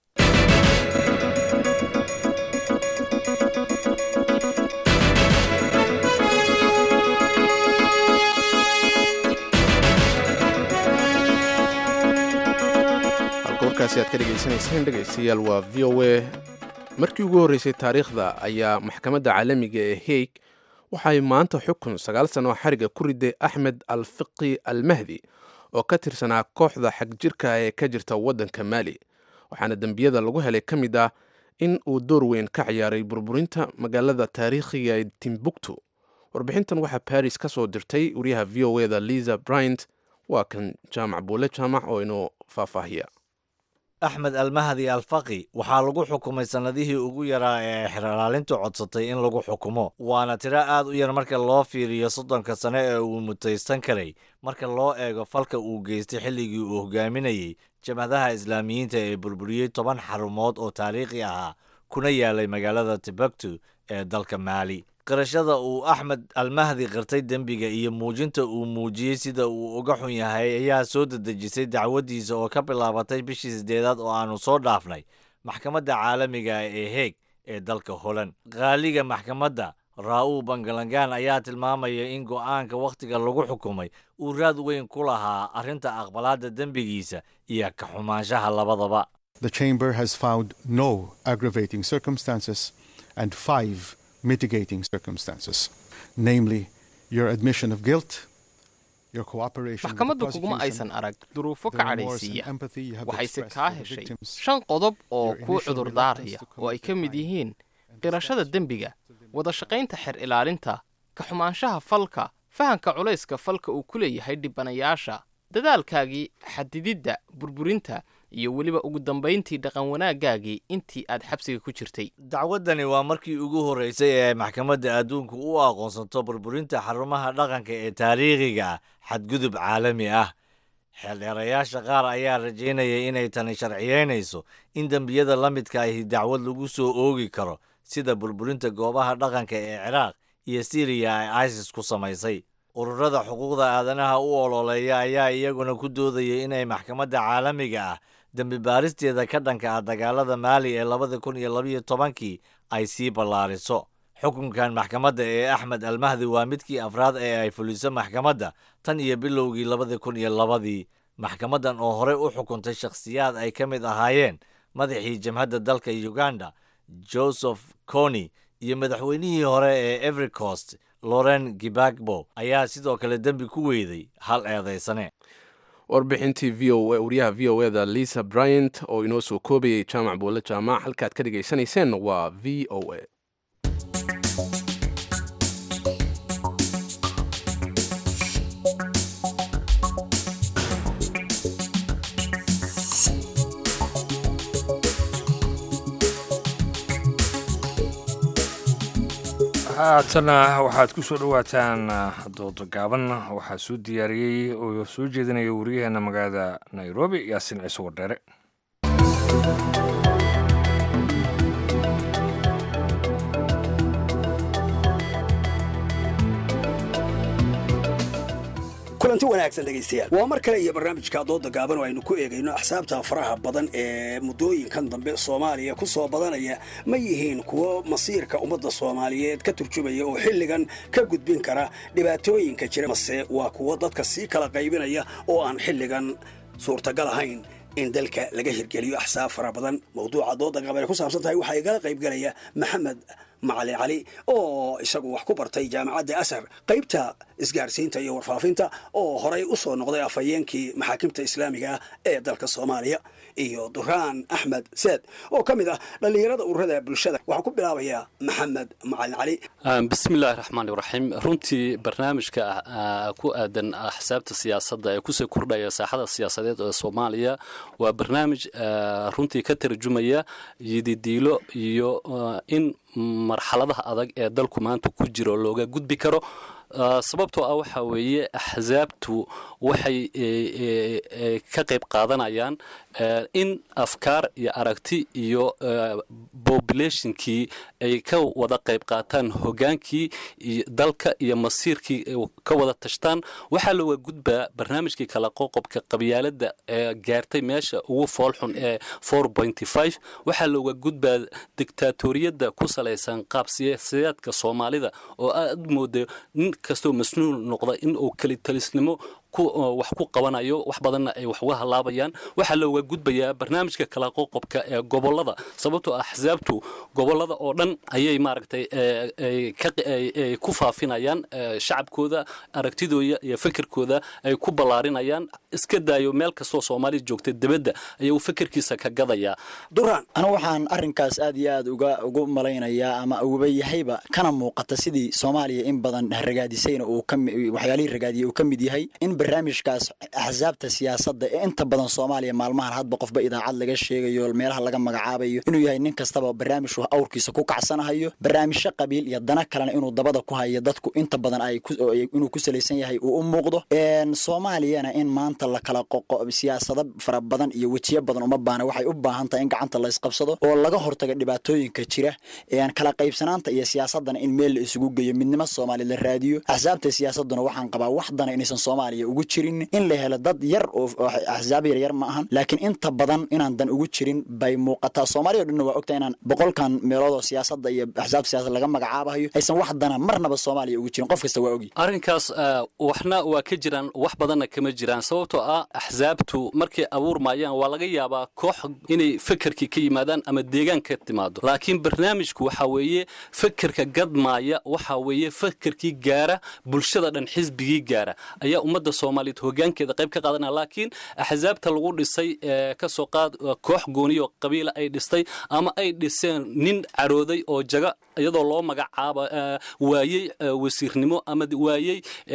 warkaasi aad ka dhegaysanayseen dhegaystayaal waa v o a markii ugu horreysay taariikhda ayaa maxkamadda caalamiga ee haig waxay maanta xukun sagaal sano xariga ku riday axmed alfiqi almahdi oo ka tirsanaa kooxda xagjirka ee ka jirta waddanka maali waxaana dembiyada lagu helay ka mid ah in uu door weyn ka ciyaaray burburinta magaalada taariikhiga ee timbuktu warbixintan waxaa baris ka soo dirtay wariyaha v o eda liza bryant waa kan jaamac buule jaamac oo inoo faahfaahiya axmed almahdi alfaqi waxaa lagu xukumay sannadihii ugu yaraa ee xeralaalintu codsatay in lagu xukumo waana tiro aad u yar marka loo fiiriyo soddonka sane ee uu mutaysan karay marka loo eego falka uu geystay xilligii uu hogaaminayey jabhadaha islaamiyiinta ee burburiyey toban xarumood oo taariikhi ahaa kuna yaalay magaalada tibaktu ee dalka maali qirashada uu axmed almahdi qirtay dembiga iyo muujinta uu muujiyey sida uu uga xun yahay ayaa soo dedejisay dacwaddiisa oo ka bilaabatay bishii siddeedaad oo aannu soo dhaafnay maxkamadda caalamiga ee heeg ee dalka holand qaaliga maxkamadda raa-ul bangalangaan ayaa tilmaamaya in go'aanka wakhtiga lagu xukumay uu raad weyn ku lahaa arrinta aqbalaadda dembigiisa iyo ka xumaanshaha labadaba The chamber has found no aggravating circumstances and five mitigating circumstances, namely your admission of guilt, your cooperation with the maxkamaddu kuguma prosecution, aysan arag duruufo the ka remorse and cadhaysiiya empathy you have waxayse expressed kaa for the heshay victims, shan qodob oo your kuu initial cudurdaaraya reluctance to oo ay commit ka mid yihiin qirashada dembiga wada shaqaynta xer ilaalinta ka xumaanshaha falka fahanka culayska falka uu ku leeyahay dhibanayaasha dadaalkaagii xadididda burburinta iyo weliba ugu dambayntii dhaqan wanaagaagii intii aad xabsiga ku jirtay dacwaddani waa markii ugu horreysay ee ay maxkamadda adduunku u aqoonsato burburinta xarumaha dhaqanka ee taariikhiga ah xadgudub caalami ah xeeldheerayaasha qaar ayaa rajaynayay inay tani sharciyeynayso in dembiyada la midka ahi dacwad lagu soo oogi karo sida burburinta goobaha dhaqanka ee ciraaq iyo siriya ay isis ku samaysay ururada xuquuqda aadanaha u ololeeya ayaa iyaguna ku doodayay inay maxkamadda caalamiga ah dembi baaristeeda ka dhanka ah dagaalada maali ee labada kun iyo labayo tobankii ay sii ballaariso xukunkan maxkamadda ee axmed almahdi waa midkii afraad ee ay fuliso maxkamadda tan iyo bilowgii labada kun iyo labadii maxkamaddan oo horey u xukuntay shakhsiyaad ay ka mid ahaayeen madaxii jamhadda dalka uganda joseph coni iyo madaxweynihii hore ee every coast loren gibagbo ayaa sidoo kale dembi ku weyday hal eedaysane warbixintii v o wariyaha v o eda lisa bryant oo inoo soo koobayay jaamac buule jaamac halkaad ka dhegaysanayseen waa v o a haatana waxaad ku soo dhowaataan doodo gaaban waxaa soo diyaariyey oo soo jeedinaya wariyaheena magaalada nairobi yaasin ciise wardheere kulanti wanaagsan dhegaystayaal waa mar kale iyo barnaamijka dooda gaaban oo aynu ku eegayno axsaabta faraha badan ee muddooyinkan dambe soomaaliya ku soo badanaya ma yihiin kuwo masiirka ummadda soomaaliyeed ka turjumaya oo xilligan ka gudbin kara dhibaatooyinka jira mase waa kuwo dadka sii kala qaybinaya oo aan xilligan suurtagal ahayn in dalka laga hirgeliyo axsaab fara badan mawduuca dooda gaaban ay ku saabsan tahay waxaa igala qaybgelaya maxamed macalin cali oo isagu wax ku bartay jaamacadda asar qaybta isgaarsiinta iyo warfaafinta oo horay u soo noqday afhayeenkii maxaakimta islaamiga ah ee dalka soomaaliya iyo duraan axmed seed oo ka mid ah dhallinyarada ururada bulshada waxaan ku bilaabayaa maxamed macalin cali bismillahi raxmaani raxiim runtii barnaamijka ku aadan axsaabta siyaasadda ee kusii kordhaya saaxada siyaasadeed ee soomaaliya waa barnaamij runtii ka tarjumaya yididiilo iyo in marxaladaha adag ee dalku maanta ku jiro looga gudbi karo sababtoo ah waxaa weeye axsaabtu waxay ka qayb qaadanayaan in afkaar iyo aragti iyo populationkii ay ka wada qayb qaataan hogaankii dalka iyo masiirkii ka wada tashtaan waxaa looga gudbaa barnaamijkii kala qoqobka qabyaalada ee gaartay meesha ugu foolxun ee waxaa looga gudbaa dictaatoriyadda ku salaysan qaab siyaasadeedka soomaalida oo aad mooda nin kastoo masnuul noqda in uu kelitalisnimo wax ku qabanayo wax badanna ay wax uga halaabayaan waxaa looga gudbayaa barnaamijka kala qoqobka ee gobolada sababtoo axsaabtu gobolada oo dhan ayay maaragtay ku faafinayaan shacabkooda aragtidooda iyo fikirkooda ay ku ballaarinayaan iska daayo meel kastoo soomaaliya joogta dibadda ayuu fikirkiisa ka gadayaa duraan anigu waxaan arrinkaas aad iyo aad uga ugu malaynayaa ama ugaba yahayba kana muuqata sidii soomaaliya in badan ragaadisayna uu waxyaalihii ragaadiyay uu ka mid yahay in barnaamijkaas axsaabta siyaasadda ee inta badan soomaaliya maalmahan hadba qofba idaacad laga sheegayo meelaha laga magacaabayo inuu yahay nin kastaba barnaamij awrkiisa ku kacsanahayo barnaamijyo qabiil iyo dana kalena inuu dabada ku hayo dadku inta badan inuu ku salaysan yahay uu u muuqdo soomaaliyana in maanta la kala qoqo siyaasado fara badan iyo wejiyo badan uma baana waxay u baahan tahay in gacanta laysqabsado oo laga hortaga dhibaatooyinka jira kala qaybsanaanta iyo siyaasadana in meel la isugu geeyo midnimo soomaaliya la raadiyo axsaabta siyaasaduna waxaan qabaa wax dana inaysan soomaaliya ugu jirin in la helo dad yar oo axsaab yaryar ma ahan laakiin inta badan inaan dan ugu jirin bay muuqataa soomaaliya o dhanna waa ogtahay inaan boqolkan meelood oo siyaasadda iyo axsaabta siyasad laga magacaabayo aysan wax dana marnaba soomaaliya ugu jirin qof kasta waa ogi arrinkaas waxna waa ka jiraan wax badanna kama jiraan sababtoo ah axsaabtu markay abuurmayaan waa laga yaabaa koox inay fekerkii ka yimaadaan ama deegaan ka timaado laakiin barnaamijku waxaa weeye fekerka gadmaaya waxaa weeye fekerkii gaara bulshada dhan xisbigii gaara ayaa ummadda soomaaliyeed hogaankeeda qayb ka qaadanaya laakiin axsaabta lagu dhisay kasoo qaad koox gooniyo qabiila ay dhistay ama ay dhiseen nin carooday oo jaga iyadoo loo magacaaba waayey wasiirnimo ama waayey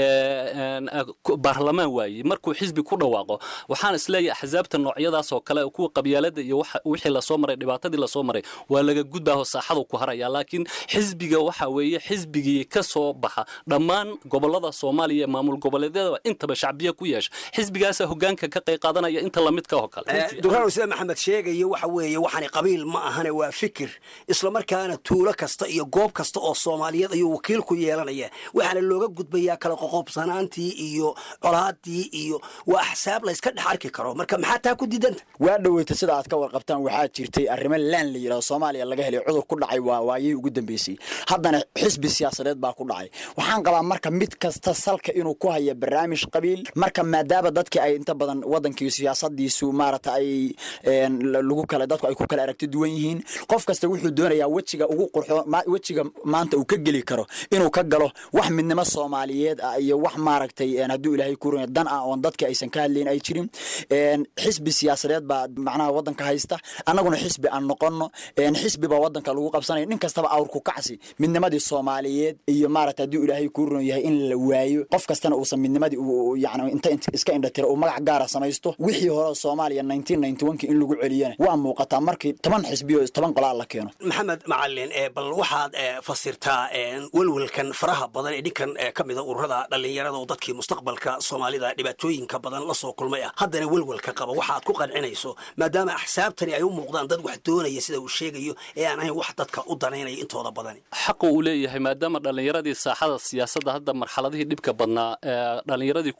baarlamaan waayey markuu xisbi ku dhawaaqo waxaan isleeyahay axsaabta noocyadaas oo kale kuwa qabyaalada iyo wixii lasoo maray dhibaatadii lasoo maray waa laga gudbaaho saaxadu ku haraya laakiin xisbiga waxa weeye xisbigii ka soo baxa dhammaan gobolada soomaaliya maamul goboleedyada intaba shacbiya ku yeesha xisbigaasa hogaanka ka qayb qaadanaya inta lamidka oo kale duraan sida maxamed sheegayo waxa weeye waxani qabiil ma ahane waa fikir islamarkaana tuulo kasta iyo goob kasta oo soomaaliyeed ayuu wakiil ku yeelanaya waxaana looga gudbayaa kala qoqobsanaantii iyo colaadii iyo waa axsaab layska dhex arki karo marka maxaa taa ku diidanta waa dhoweyta sida aad ka warqabtaan waxaa jirtay arrimo laan la yidhahdo soomaaliya laga helay cudur ku dhacay waa waayihii ugu dambeysay haddana xisbi siyaasadeed baa ku dhacay waxaan qabaa marka mid kasta salka inuu ku haya barnaamij qabiil marka maadaama dadkii ay inta badan wadankii siyaasadiisu maarata ay lagu kala dadku ay ku kala aragti duwan yihiin qof kasta wuxuu doonayaa wejiga ugu qurxo wejiga maanta uu ka geli karo inuu ka galo wax midnimo soomaaliyeed ah iyo wax maaragtay hadduu ilaahay ku runay dan ah oon dadka aysan ka hadlayn ay jirin xisbi siyaasadeed baa macnaha wadanka haysta annaguna xisbi aan noqono xisbi baa wadanka lagu qabsanaya nin kastaba awrku kacsi midnimadii soomaaliyeed iyo maarata hadduu ilaahay ku run yahay in la waayo qof kastana uusan midnimadii yani inta iska indhatira uu magac gaara samaysto wixii hore soomaaliya in lagu celiyana waa muuqataa markii toban xisbiyo toban qolaa la keeno maxamed macalin bal waxaad fasirtaa welwelkan faraha badan ee dhinkan ka mida ururada dhallinyarada oo dadkii mustaqbalka soomaalida dhibaatooyinka badan la soo kulmay ah haddana welwelka qaba waxaad ku qancinayso maadaama axsaabtani ay u muuqdaan dad wax doonaya sida uu sheegayo ee aan ahayn wax dadka u danaynaya intooda badani xaqu uu leeyahay maadaama dhallinyaradii saaxada siyaasadda hadda marxaladihii dhibka badnaa dhallinyaradii ku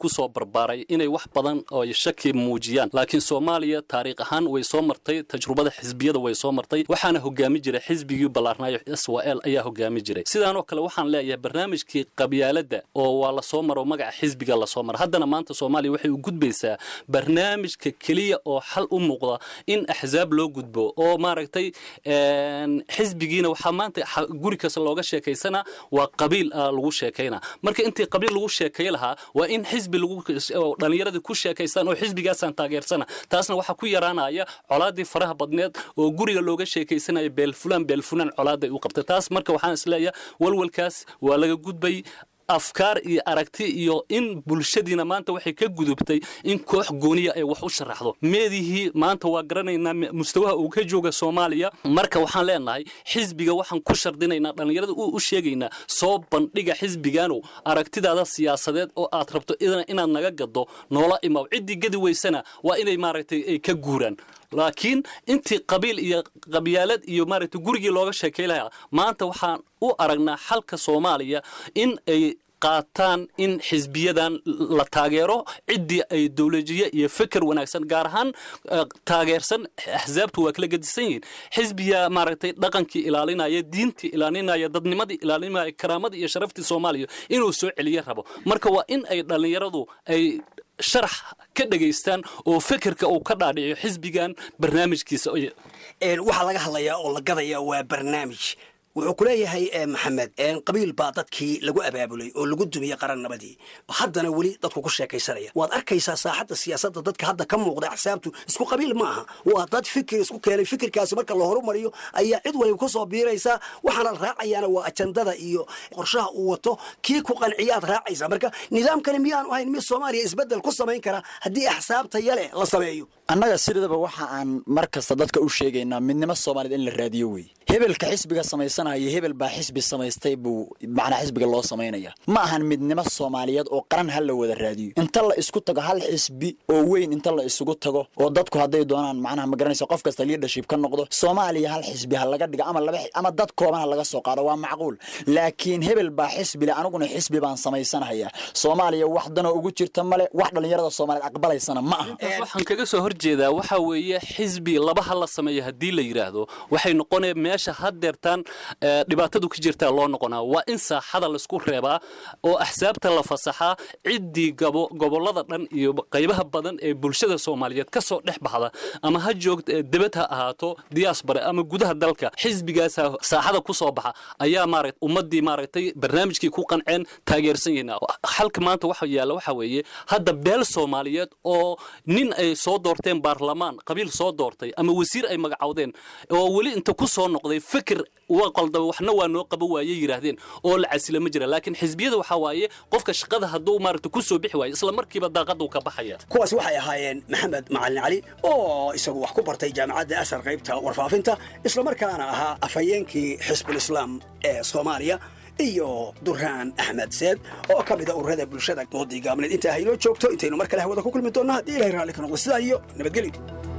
ku soo barbaaray inay wax badan oo ay shaki muujiyaan laakiin soomaaliya taariikh ahaan way soo martay tajrubada xisbiyada way soo martay waxaana hogaami jiray xisbigii ballaarnaayo s w l ayaa hogaami jiray sidaanoo kale waxaan leeyahay barnaamijkii qabyaaladda oo waa lasoo maro magaca xisbiga lasoo maro haddana maanta soomaaliya waxay u gudbaysaa barnaamijka keliya oo xal u muuqda in axsaab loo gudbo oo maaragtay een, xisbigiina waxaa maanta xa- guri kasta looga sheekaysana waa qabiil ah lagu sheekayna marka intii qabiil lagu sheekay lahaa waa in xisbi lagu oo dhallinyaradii ku sheekaystaan oo xisbigaasaan taageersana taasna waxaa ku yaraanaya colaadii faraha badneed oo guriga looga sheekaysanaya beelfulaan beelfulaan colaaday u qabtay taas marka waxaan isleeyahay walwalkaas waa laga gudbay afkaar iyo aragti iyo in bulshadiina maanta waxay ka gudubtay in koox gooniya ay wax u sharaxdo meedihii maanta waa garanaynaa me- mustawaha uu ka jooga soomaaliya marka waxaan leenahay xisbiga waxaan ku shardinaynaa dhallinyarada u u sheegaynaa soo bandhiga xisbigaanow aragtidaada siyaasadeed oo aad rabto idana inaad naga gado noola imaw ciddii gadi weysana waa inay maaragtay ay ka guuraan laakiin intii qabiil iyo qabyaalad iyo maaragtay gurigii looga sheekay lahaa maanta waxaan u aragnaa xalka soomaaliya in ay qaataan in xisbiyadan la taageero ciddii ay dowlajiye iyo fikir wanaagsan gaar ahaan eh, taageersan axsaabtu waa kala gedisan yihiin xisbiya maaragtay dhaqankii ilaalinaya diintii ilaalinaya dadnimadii ilaalinaya karaamadii iyo sharaftii soomaaliya inuu soo celiye rabo marka waa in ay dhallinyaradu ay sharax ka dhegaystaan oo fikirka uu ka dhaadhiciyo xisbigan barnaamijkiisa Een, waxaa laga hadlayaa oo la gadayaa waa barnaamij wuxuu ku leeyahay eh, maxamed een, qabiil baa dadkii lagu abaabulay oo lagu dumiyey qarannabadii haddana weli dadku ku sheekaysanaya waad arkaysaa saaxadda siyaasadda dadka hadda ka muuqda axsaabtu isku qabiil ma aha waa dad fikir isku keenay fikirkaasi marka la horumariyo ayaa cid waliba ku soo biiraysaa waxaana la raacayaana waa ajandada iyo qorshaha uu wato kii ku qanciyaad raacaysaa marka nidaamkani miyaanu ahayn mid soomaaliya isbeddel ku samayn kara haddii axsaabta yale la sameeyo annaga sidaba waxa aan mar kasta dadka u sheegaynaa midnimo soomaaliyeed in la raadiyo wey hebelka xisbiga samaysanaya hebel baa xisbi samaystay buu macnaa xisbiga loo samaynaya ma ahan midnimo soomaaliyeed oo qaran ha la wada raadiyo inta la isku tago hal xisbi oo weyn inta la isugu tago oo dadku hadday doonaan macnaha ma garanaysa qof kasta leadership ka noqdo soomaaliya hal xisbi ha laga dhigo ama laba ama dad kooban ha laga soo qaado waa macquul laakiin hebel baa xisbi le aniguna xisbi baan samaysanaya soomaaliya wax danoo ugu jirta male wax dhallinyarada soomaaliyeed aqbalaysana ma aha waxaan kaga soo horjeedaa waxa weeye xisbi laba ha la sameeyo haddii la yidhaahdo waxay noqonaya meesha haddeertaan eh, dhibaatadu ka jirtaa loo noqonaa waa in saaxada laisku reebaa oo axsaabta la fasaxaa ciddii gabo gobollada dhan iyo qaybaha badan ee bulshada soomaaliyeed ka soo dhex baxda ama ha joogta eh, debad ha ahaato diaspora ama gudaha dalka xisbigaasa saaxada ku soo baxa ayaa maaragt ummaddii maaragtay barnaamijkii ku qanceen taageersan yihiin xalka maanta waxa yaalla waxa weeye hadda beel soomaaliyeed oo nin ay soo doorteen baarlamaan qabiil soo doortay ama wasiir ay magacowdeen oo weli inta ku soo noqday fikir waa qaldaba waxna waa noo qaba waaye yidhaahdeen oo la casila ma jira laakiin xisbiyada waxaa waaye qofka shaqada hadduu maaragta ku soo bixi waayo isla markiiba daaqaduu ka baxaya kuwaas waxay ahaayeen maxamed macalin cali oo isagu wax ku bartay jaamacadda asar qaybta warfaafinta islamarkaana ahaa afhayeenkii xisbul islaam ee soomaaliya iyo duraan axmed seed oo ka mida ururada bulshada doodii gaabneed intaa haynoo joogto intaynu mar kale hawada ku kulmi doonno haddii ilahay raalli ka noqdo sidaa iyo nabadgelyo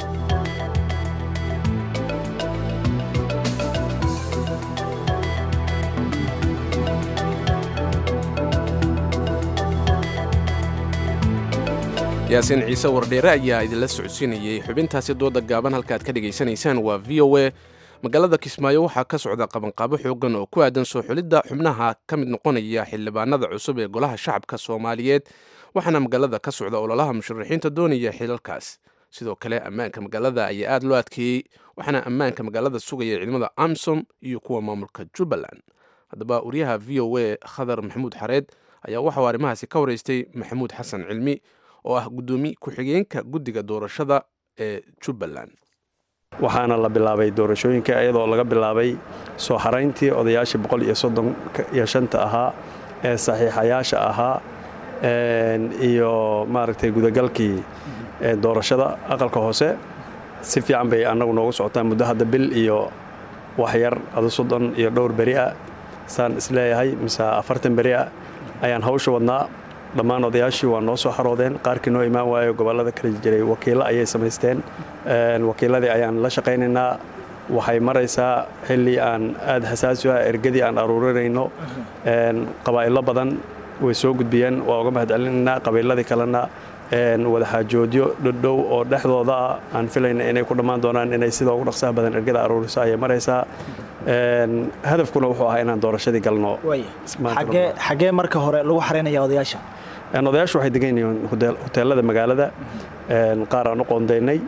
yaasiin ciise wardheere ayaa idinla socodsiinayey xubintaasi dooda gaaban halka aad ka dhegaysanaysaan waa v o a magaalada kismaayo waxaa ka socda qabanqaabo xoogan oo ku aadan soo xulidda xubnaha ka mid noqonaya xildhibaanada cusub ee golaha shacabka soomaaliyeed waxaana magaalada ka socda ololaha musharaxiinta doonaya xilalkaas sidoo kale ammaanka magaalada ayaa aad loo adkeeyey waxaana ammaanka magaalada sugaya ciidamada amsom iyo kuwa maamulka jubbaland haddaba wariyaha v o a khadar maxamuud xareed ayaa waxauu arrimahaasi ka waraystay maxamuud xasan cilmi oo ah guddoomiye ku-xigeenka guddiga doorashada ee jubbaland waxaana la bilaabay doorashooyinka iyadoo laga bilaabay soo xarayntii odayaashii boqol iyo soddon iyo shanta ahaa ee saxiixayaasha ahaa iyo maaragtay gudagalkii doorashada aqalka hoose si fiican bay annagu noogu socotaa muddo hadda bil iyo waxyar adu soddon iyo dhowr beri ah saan isleeyahay mise afartan beri ah ayaan hawsha wadnaa dhammaan odayaashii waa noo soo xaroodeen qaarkii noo imaan waayo gobollada kala jiray wakiillo ayay samaysteen wakiilladii ayaan la shaqaynaynaa waxay maraysaa xilli aan aad xasaasi ah ergadii aan aruurinayno qabaa'ilo badan way soo gudbiyeen waa uga mahad celinaynaa qabiiladii kalena wadaxaajoodyo dhodhow oo dhexdooda ah aan filayna inay ku dhammaan doonaan inay sida ugu dhaqsaha badan ergada aruuriso ayay maraysaa hadafkuna wuxuu ahaa inaan doorashadii galno xagee marka hore lagu xaraynaya odayaasha odayaashu waxay degan yihiin huteelada magaalada qaar aan u qoondaynay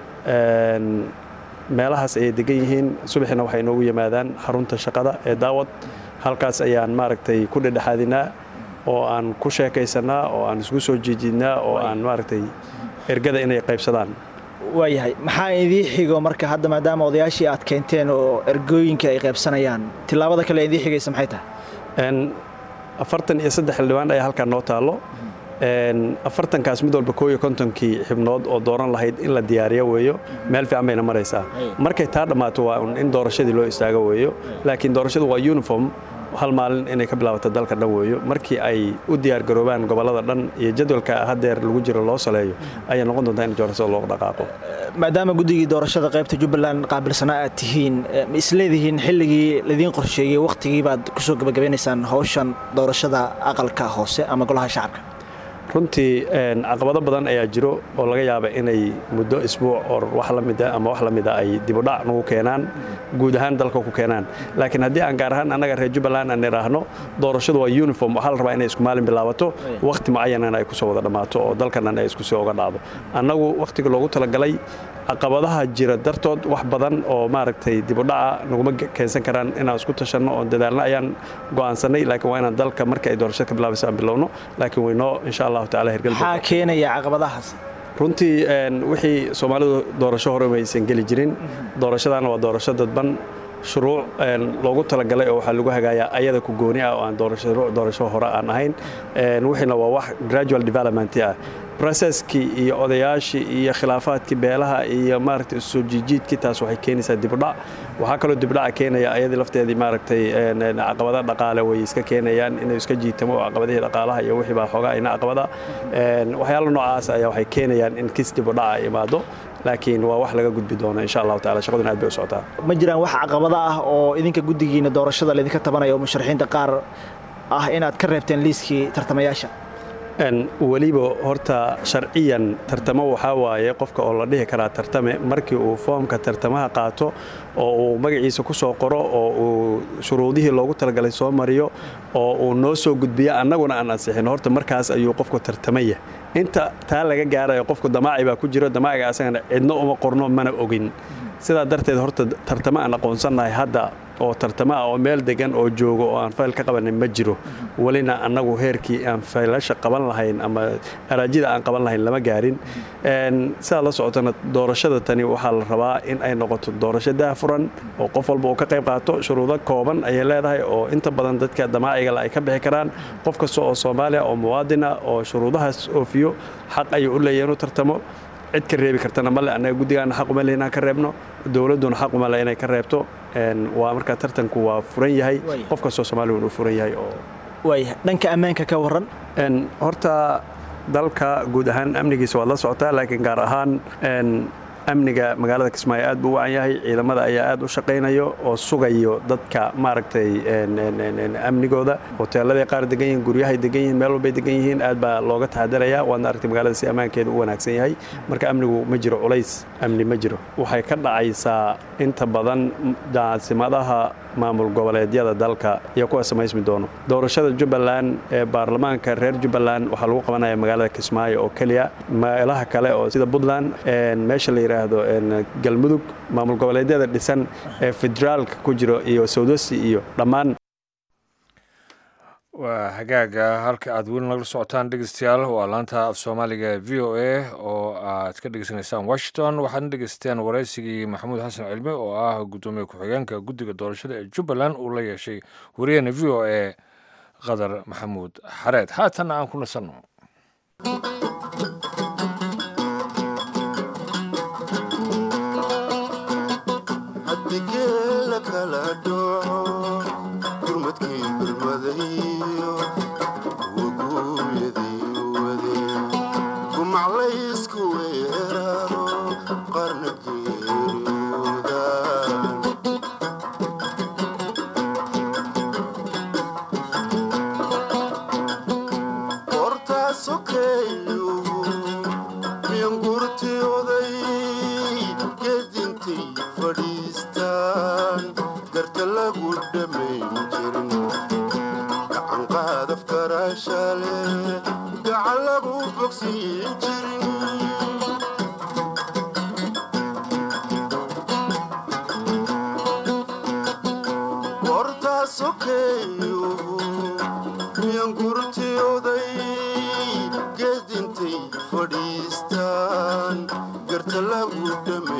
meelahaas ayay degan yihiin subaxina waxay inoogu yimaadaan xarunta shaqada ee daawad halkaas ayaan maaragtay ku dhedhexaadinaa oo aan ku sheekaysanaa oo aan isku soo jiijidnaa oo aan maaragtay ergada inay qaybsadaan waayahay maxaa idii xigo marka hadda maadaama odayaashii aad keenteen oo ergooyinka ay qaybsanayaan tillaabada kale idii xigaysa maxay tahay afartan iyo saddex xildhibaan ayaa halkaan noo taallo afartankaas mid walba kooiyo kontonkii xibnood oo dooran lahayd in la diyaariyo weeyo meel fiican bayna maraysaa markay taa dhammaato waa in doorashadii loo istaago weeyo laakiin doorashadu waa uniform hal maalin inay ka bilaabato dalka dhan weeyo markii ay u diyaargaroobaan gobollada dhan iyo jadwalka hadeer lagu jiro loo saleeyo ayay noqon doontaa in doorashada loo dhaqaaqo maadaama guddigii doorashada qaybta jubbaland qaabilsanaa aad tihiin ma isleedihiin xilligii laidiin qorsheeyey wakhtigii baad kusoo gabagabeynaysaan howshan doorashada aqalka hoose ama golaha shacabka runtii caqabado badan ayaa jiro oo laga yaaba inay muddo isbuuc oo wax la mida ama wax la mida ay dibudhac nagu keenaan guud ahaan dalka ku keenaan laakiin haddii aan gaar ahaan annaga reer jubbaland aan idhaahno doorashadu waa uniform waxaa la rabaa inay isku maalin bilaabato wakhti mucayanana ay kusoo wada dhammaato oo dalkan dhan ay isku sii oga dhacdo annagu wakhtiga loogu talagalay caqabadaha jira dartood wax badan oo maaragtay dibudhaca naguma keensan karaan inaan isku tashanno oo dadaalna ayaan go'aansanay laakiin waa inaan dalka marka ay doorashada ka bilaabayso aan bilowno laakiin waynoo insha allahu taala hirgal maxaa keenaya caqabadahaas runtii wixii soomaalidu doorasho hore maysan geli jirin doorashadaana waa doorasho dadban shuruuc loogu talagalay oo waxaa lagu hagaayaa ayada ku gooni ah oo aan doorasho hore aan ahayn wixiina waa wax gradual development ah processkii iyo odayaashii iyo khilaafaadkii beelaha iyo maaragtay soo jiijiidkii taas waxay keenaysaa dibudhac waxaa kaloo dibudhaca keenaya ayadii lafteedii maaragtay caqabada dhaqaale way iska keenayaan inuu iska jiitamo oo caqabadihii dhaqaalaha iyo wixii baa xoogaa ina caqabada waxyaala noocaas ayaa waxay keenayaan in kis dibudhaca imaado laakiin waa wax laga gudbi doono insha allahu taala shaqaduna aad bay u socotaa ma jiraan wax caqabada ah oo idinka guddigiina doorashada laydinka tabanaya oo musharaxiinta qaar ah inaad ka reebteen liiskii tartamayaasha weliba horta sharciyan tartamo waxaa waaye qofka oo la dhihi karaa tartame markii uu foomka tartamaha qaato oo uu magaciisa ku soo qoro oo uu shuruudihii loogu talagalay soo mariyo oo uu noo soo gudbiyo annaguna aan ansixin horta markaas ayuu qofku tartamaya inta taa laga gaarayo qofku damaaci baa ku jiro damaaciga asagana cidno uma qorno mana ogin sidaa darteed horta tartamo aan aqoonsannahay hadda oo tartamo ah oo meel degan oo joogo oo aan fayl ka qabanin ma jiro welina annagu heerkii aan faylasha qaban lahayn ama araajida aan qaban lahayn lama gaarin sidaad la socotana doorashada tani waxaa la rabaa in ay noqoto doorasho daahfuran oo qof walba uu ka qayb qaato shuruudo kooban ayay leedahay oo inta badan dadka damaacigale ay ka bixi karaan qof kasta oo soomaaliya oo muwaadina oo shuruudahaas oofiyo xaq ayuu u leeyahy inuu tartamo cid ka reebi kartana male annaga guddigaana xaquma le inaan ka reebno dowladduna xaquma le inay ka reebto waa markaa tartanku waa furan yahay qof kastoo soomaaliya inuu furan yahay oo waaya dhanka ammaanka ka warran horta dalka guud ahaan amnigiisa waad la socotaa laakiin gaar ahaan amniga magaalada kismaayo aad buu u wacan yahay ciidamada ayaa aad u shaqaynayo oo sugayo dadka maaragtay amnigooda hoteeladay qaar degan yihiin guryahay degan yihiin meel walbay degan yihiin aad baa looga taxadarayaa waadna aragtay magaalada si ammaankeeda u wanaagsan yahay marka amnigu ma jiro culays amni ma jiro waxay ka dhacaysaa inta badan caasimadaha maamul goboleedyada dalka iyo kuwa samaysmi doono doorashada jubbaland ee baarlamaanka reer jubbaland waxaa lagu qabanaya magaalada kismaayo oo keliya meelaha kale oo sida puntland meesha la yidhaahdo galmudug maamul goboleedyada dhisan ee federaalka ku jiro iyo sawdosi iyo dhammaan waa hagaaga halka aad weli nagala socotaan dhegeystayaal waa laanta af soomaaliga v o a oo aad ka dhegeysanaysaan washington waxaadna dhegeysateen waraysigii maxamuud xasan cilmi oo ah guddoomiye ku-xigeenka guddiga doorashada ee jubbaland uu la yeeshay wariyahena v o a qadar maxamuud xareed haatanna aan ku nasanno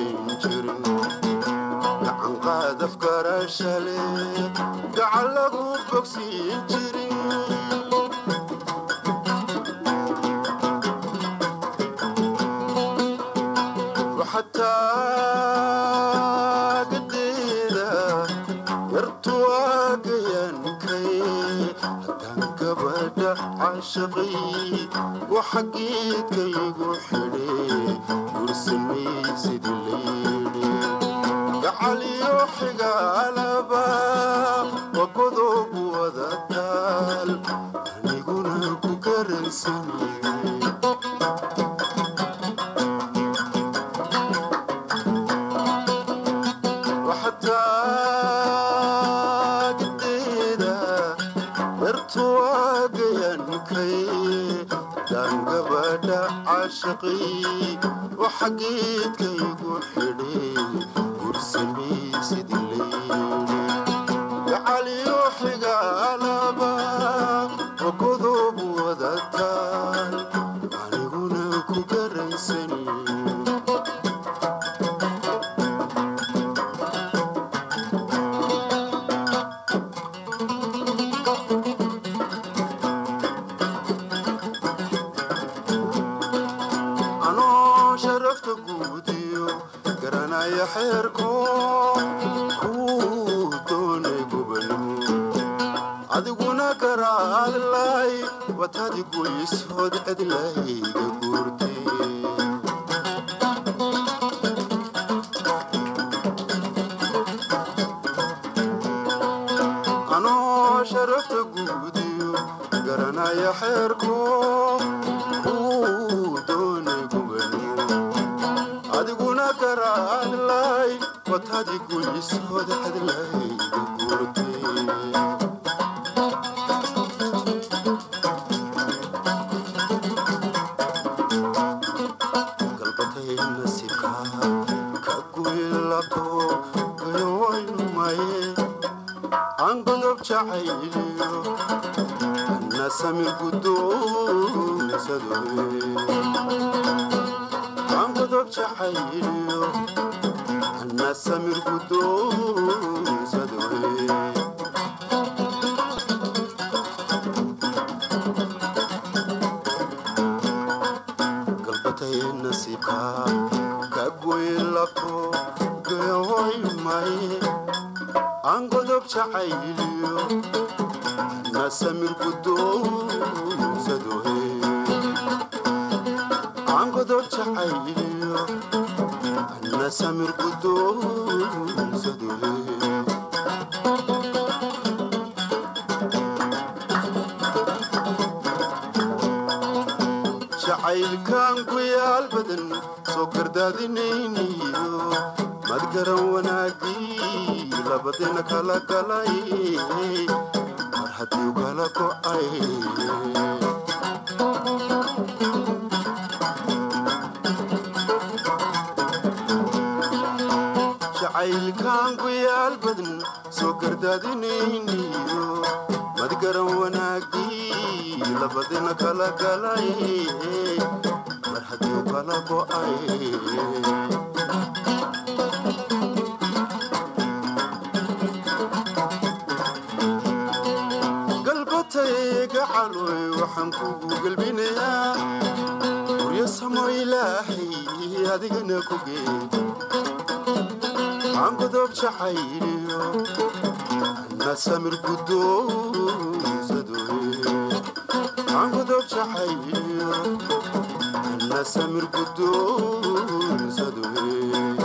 goyn jirin gacan qaadaf garashale gacan lagu bogsiin jirin waxataa gadeeda yartu waagayankay haddaan gabadha caashaqay waxa geedkaygu xidhe gursamaysid layidhi gacaliyo xigaalaba wagodob wada taal aniguna ku garansanay waxataagideeda yartu waagayankay daan gabadha caashaqay waxa geedkaygu xidhe gursamaysid layidhi gacaliyo xigaalaba wagodob wada taal aniguna ku garansanay anoo sharafta guudiyo garanaya xeerko kuu doonay gobanimo adiguna garaadlay watadi goysood cidlayga guurtay anoo sharafta guudiyo garanaya xeerko kuu doonay gobanimo adiguna garaadlay watadi goysood cidlayga guurtay galbatay nasibka ka guylabto gayowaynmaye aan godob jacayliyo na samir guddoonsadoe aan godob jacayliyo na samir guddoonsadoe galbatay nasiibka ka goylabto gayowaynmaye aan godob jacayliyo na samir guddoonsadoe aan godob jacayliyo na samir guddoonsadoe jacaylkan ku yaal badan soo gardaadinayniyo mad garan wanaagii labadina kala galay mar haddii kala go'ay jacaylkan ku yaal badan soo gardaadinayniyo mad garan wanaagii labadina kala galay mar haddii kala go'ay galbatayga caloy waxaan kugu gelbinayaa guryo samo ilaahay adigana ku geed aan godob jacayliyo na samir guddoonsadoe aan godob jacayliyo na samir guddoonsadoe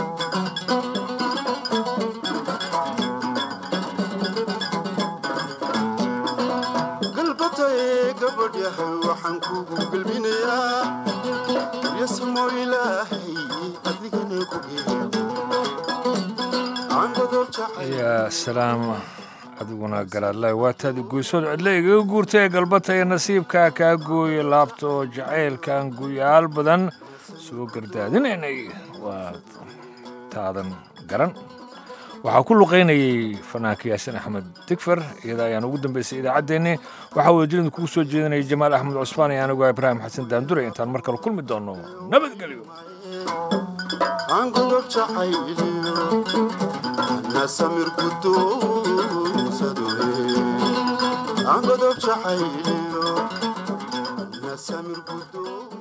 galbatay gabadh yahay waxaan kugu gelbinayaa guryo samo ilaahay adigana ku geed aan godob yaa salaam adiguna garaadlay waataadi guysood cidle igaga guurtay ee galbata ee nasiibkaa kaa gooye laabta oo jacaylkan guyaal badan soo gardaadinaynay waa taadan garan waxaa ku luqaynayey fanaanka yaasin axmed digfer iyada ayaan ugu dambaysay idaacaddeenni waxaa wadajirida kugu soo jeedinaya jamaal axmed cusmaan iyo anigu ibraahim xasan daandure intaan mar kale kulmi doonno nabadgelyo aan godob jacayliyo ana samir guddoonsadoe aan godob jacayliyo ana samir guddoon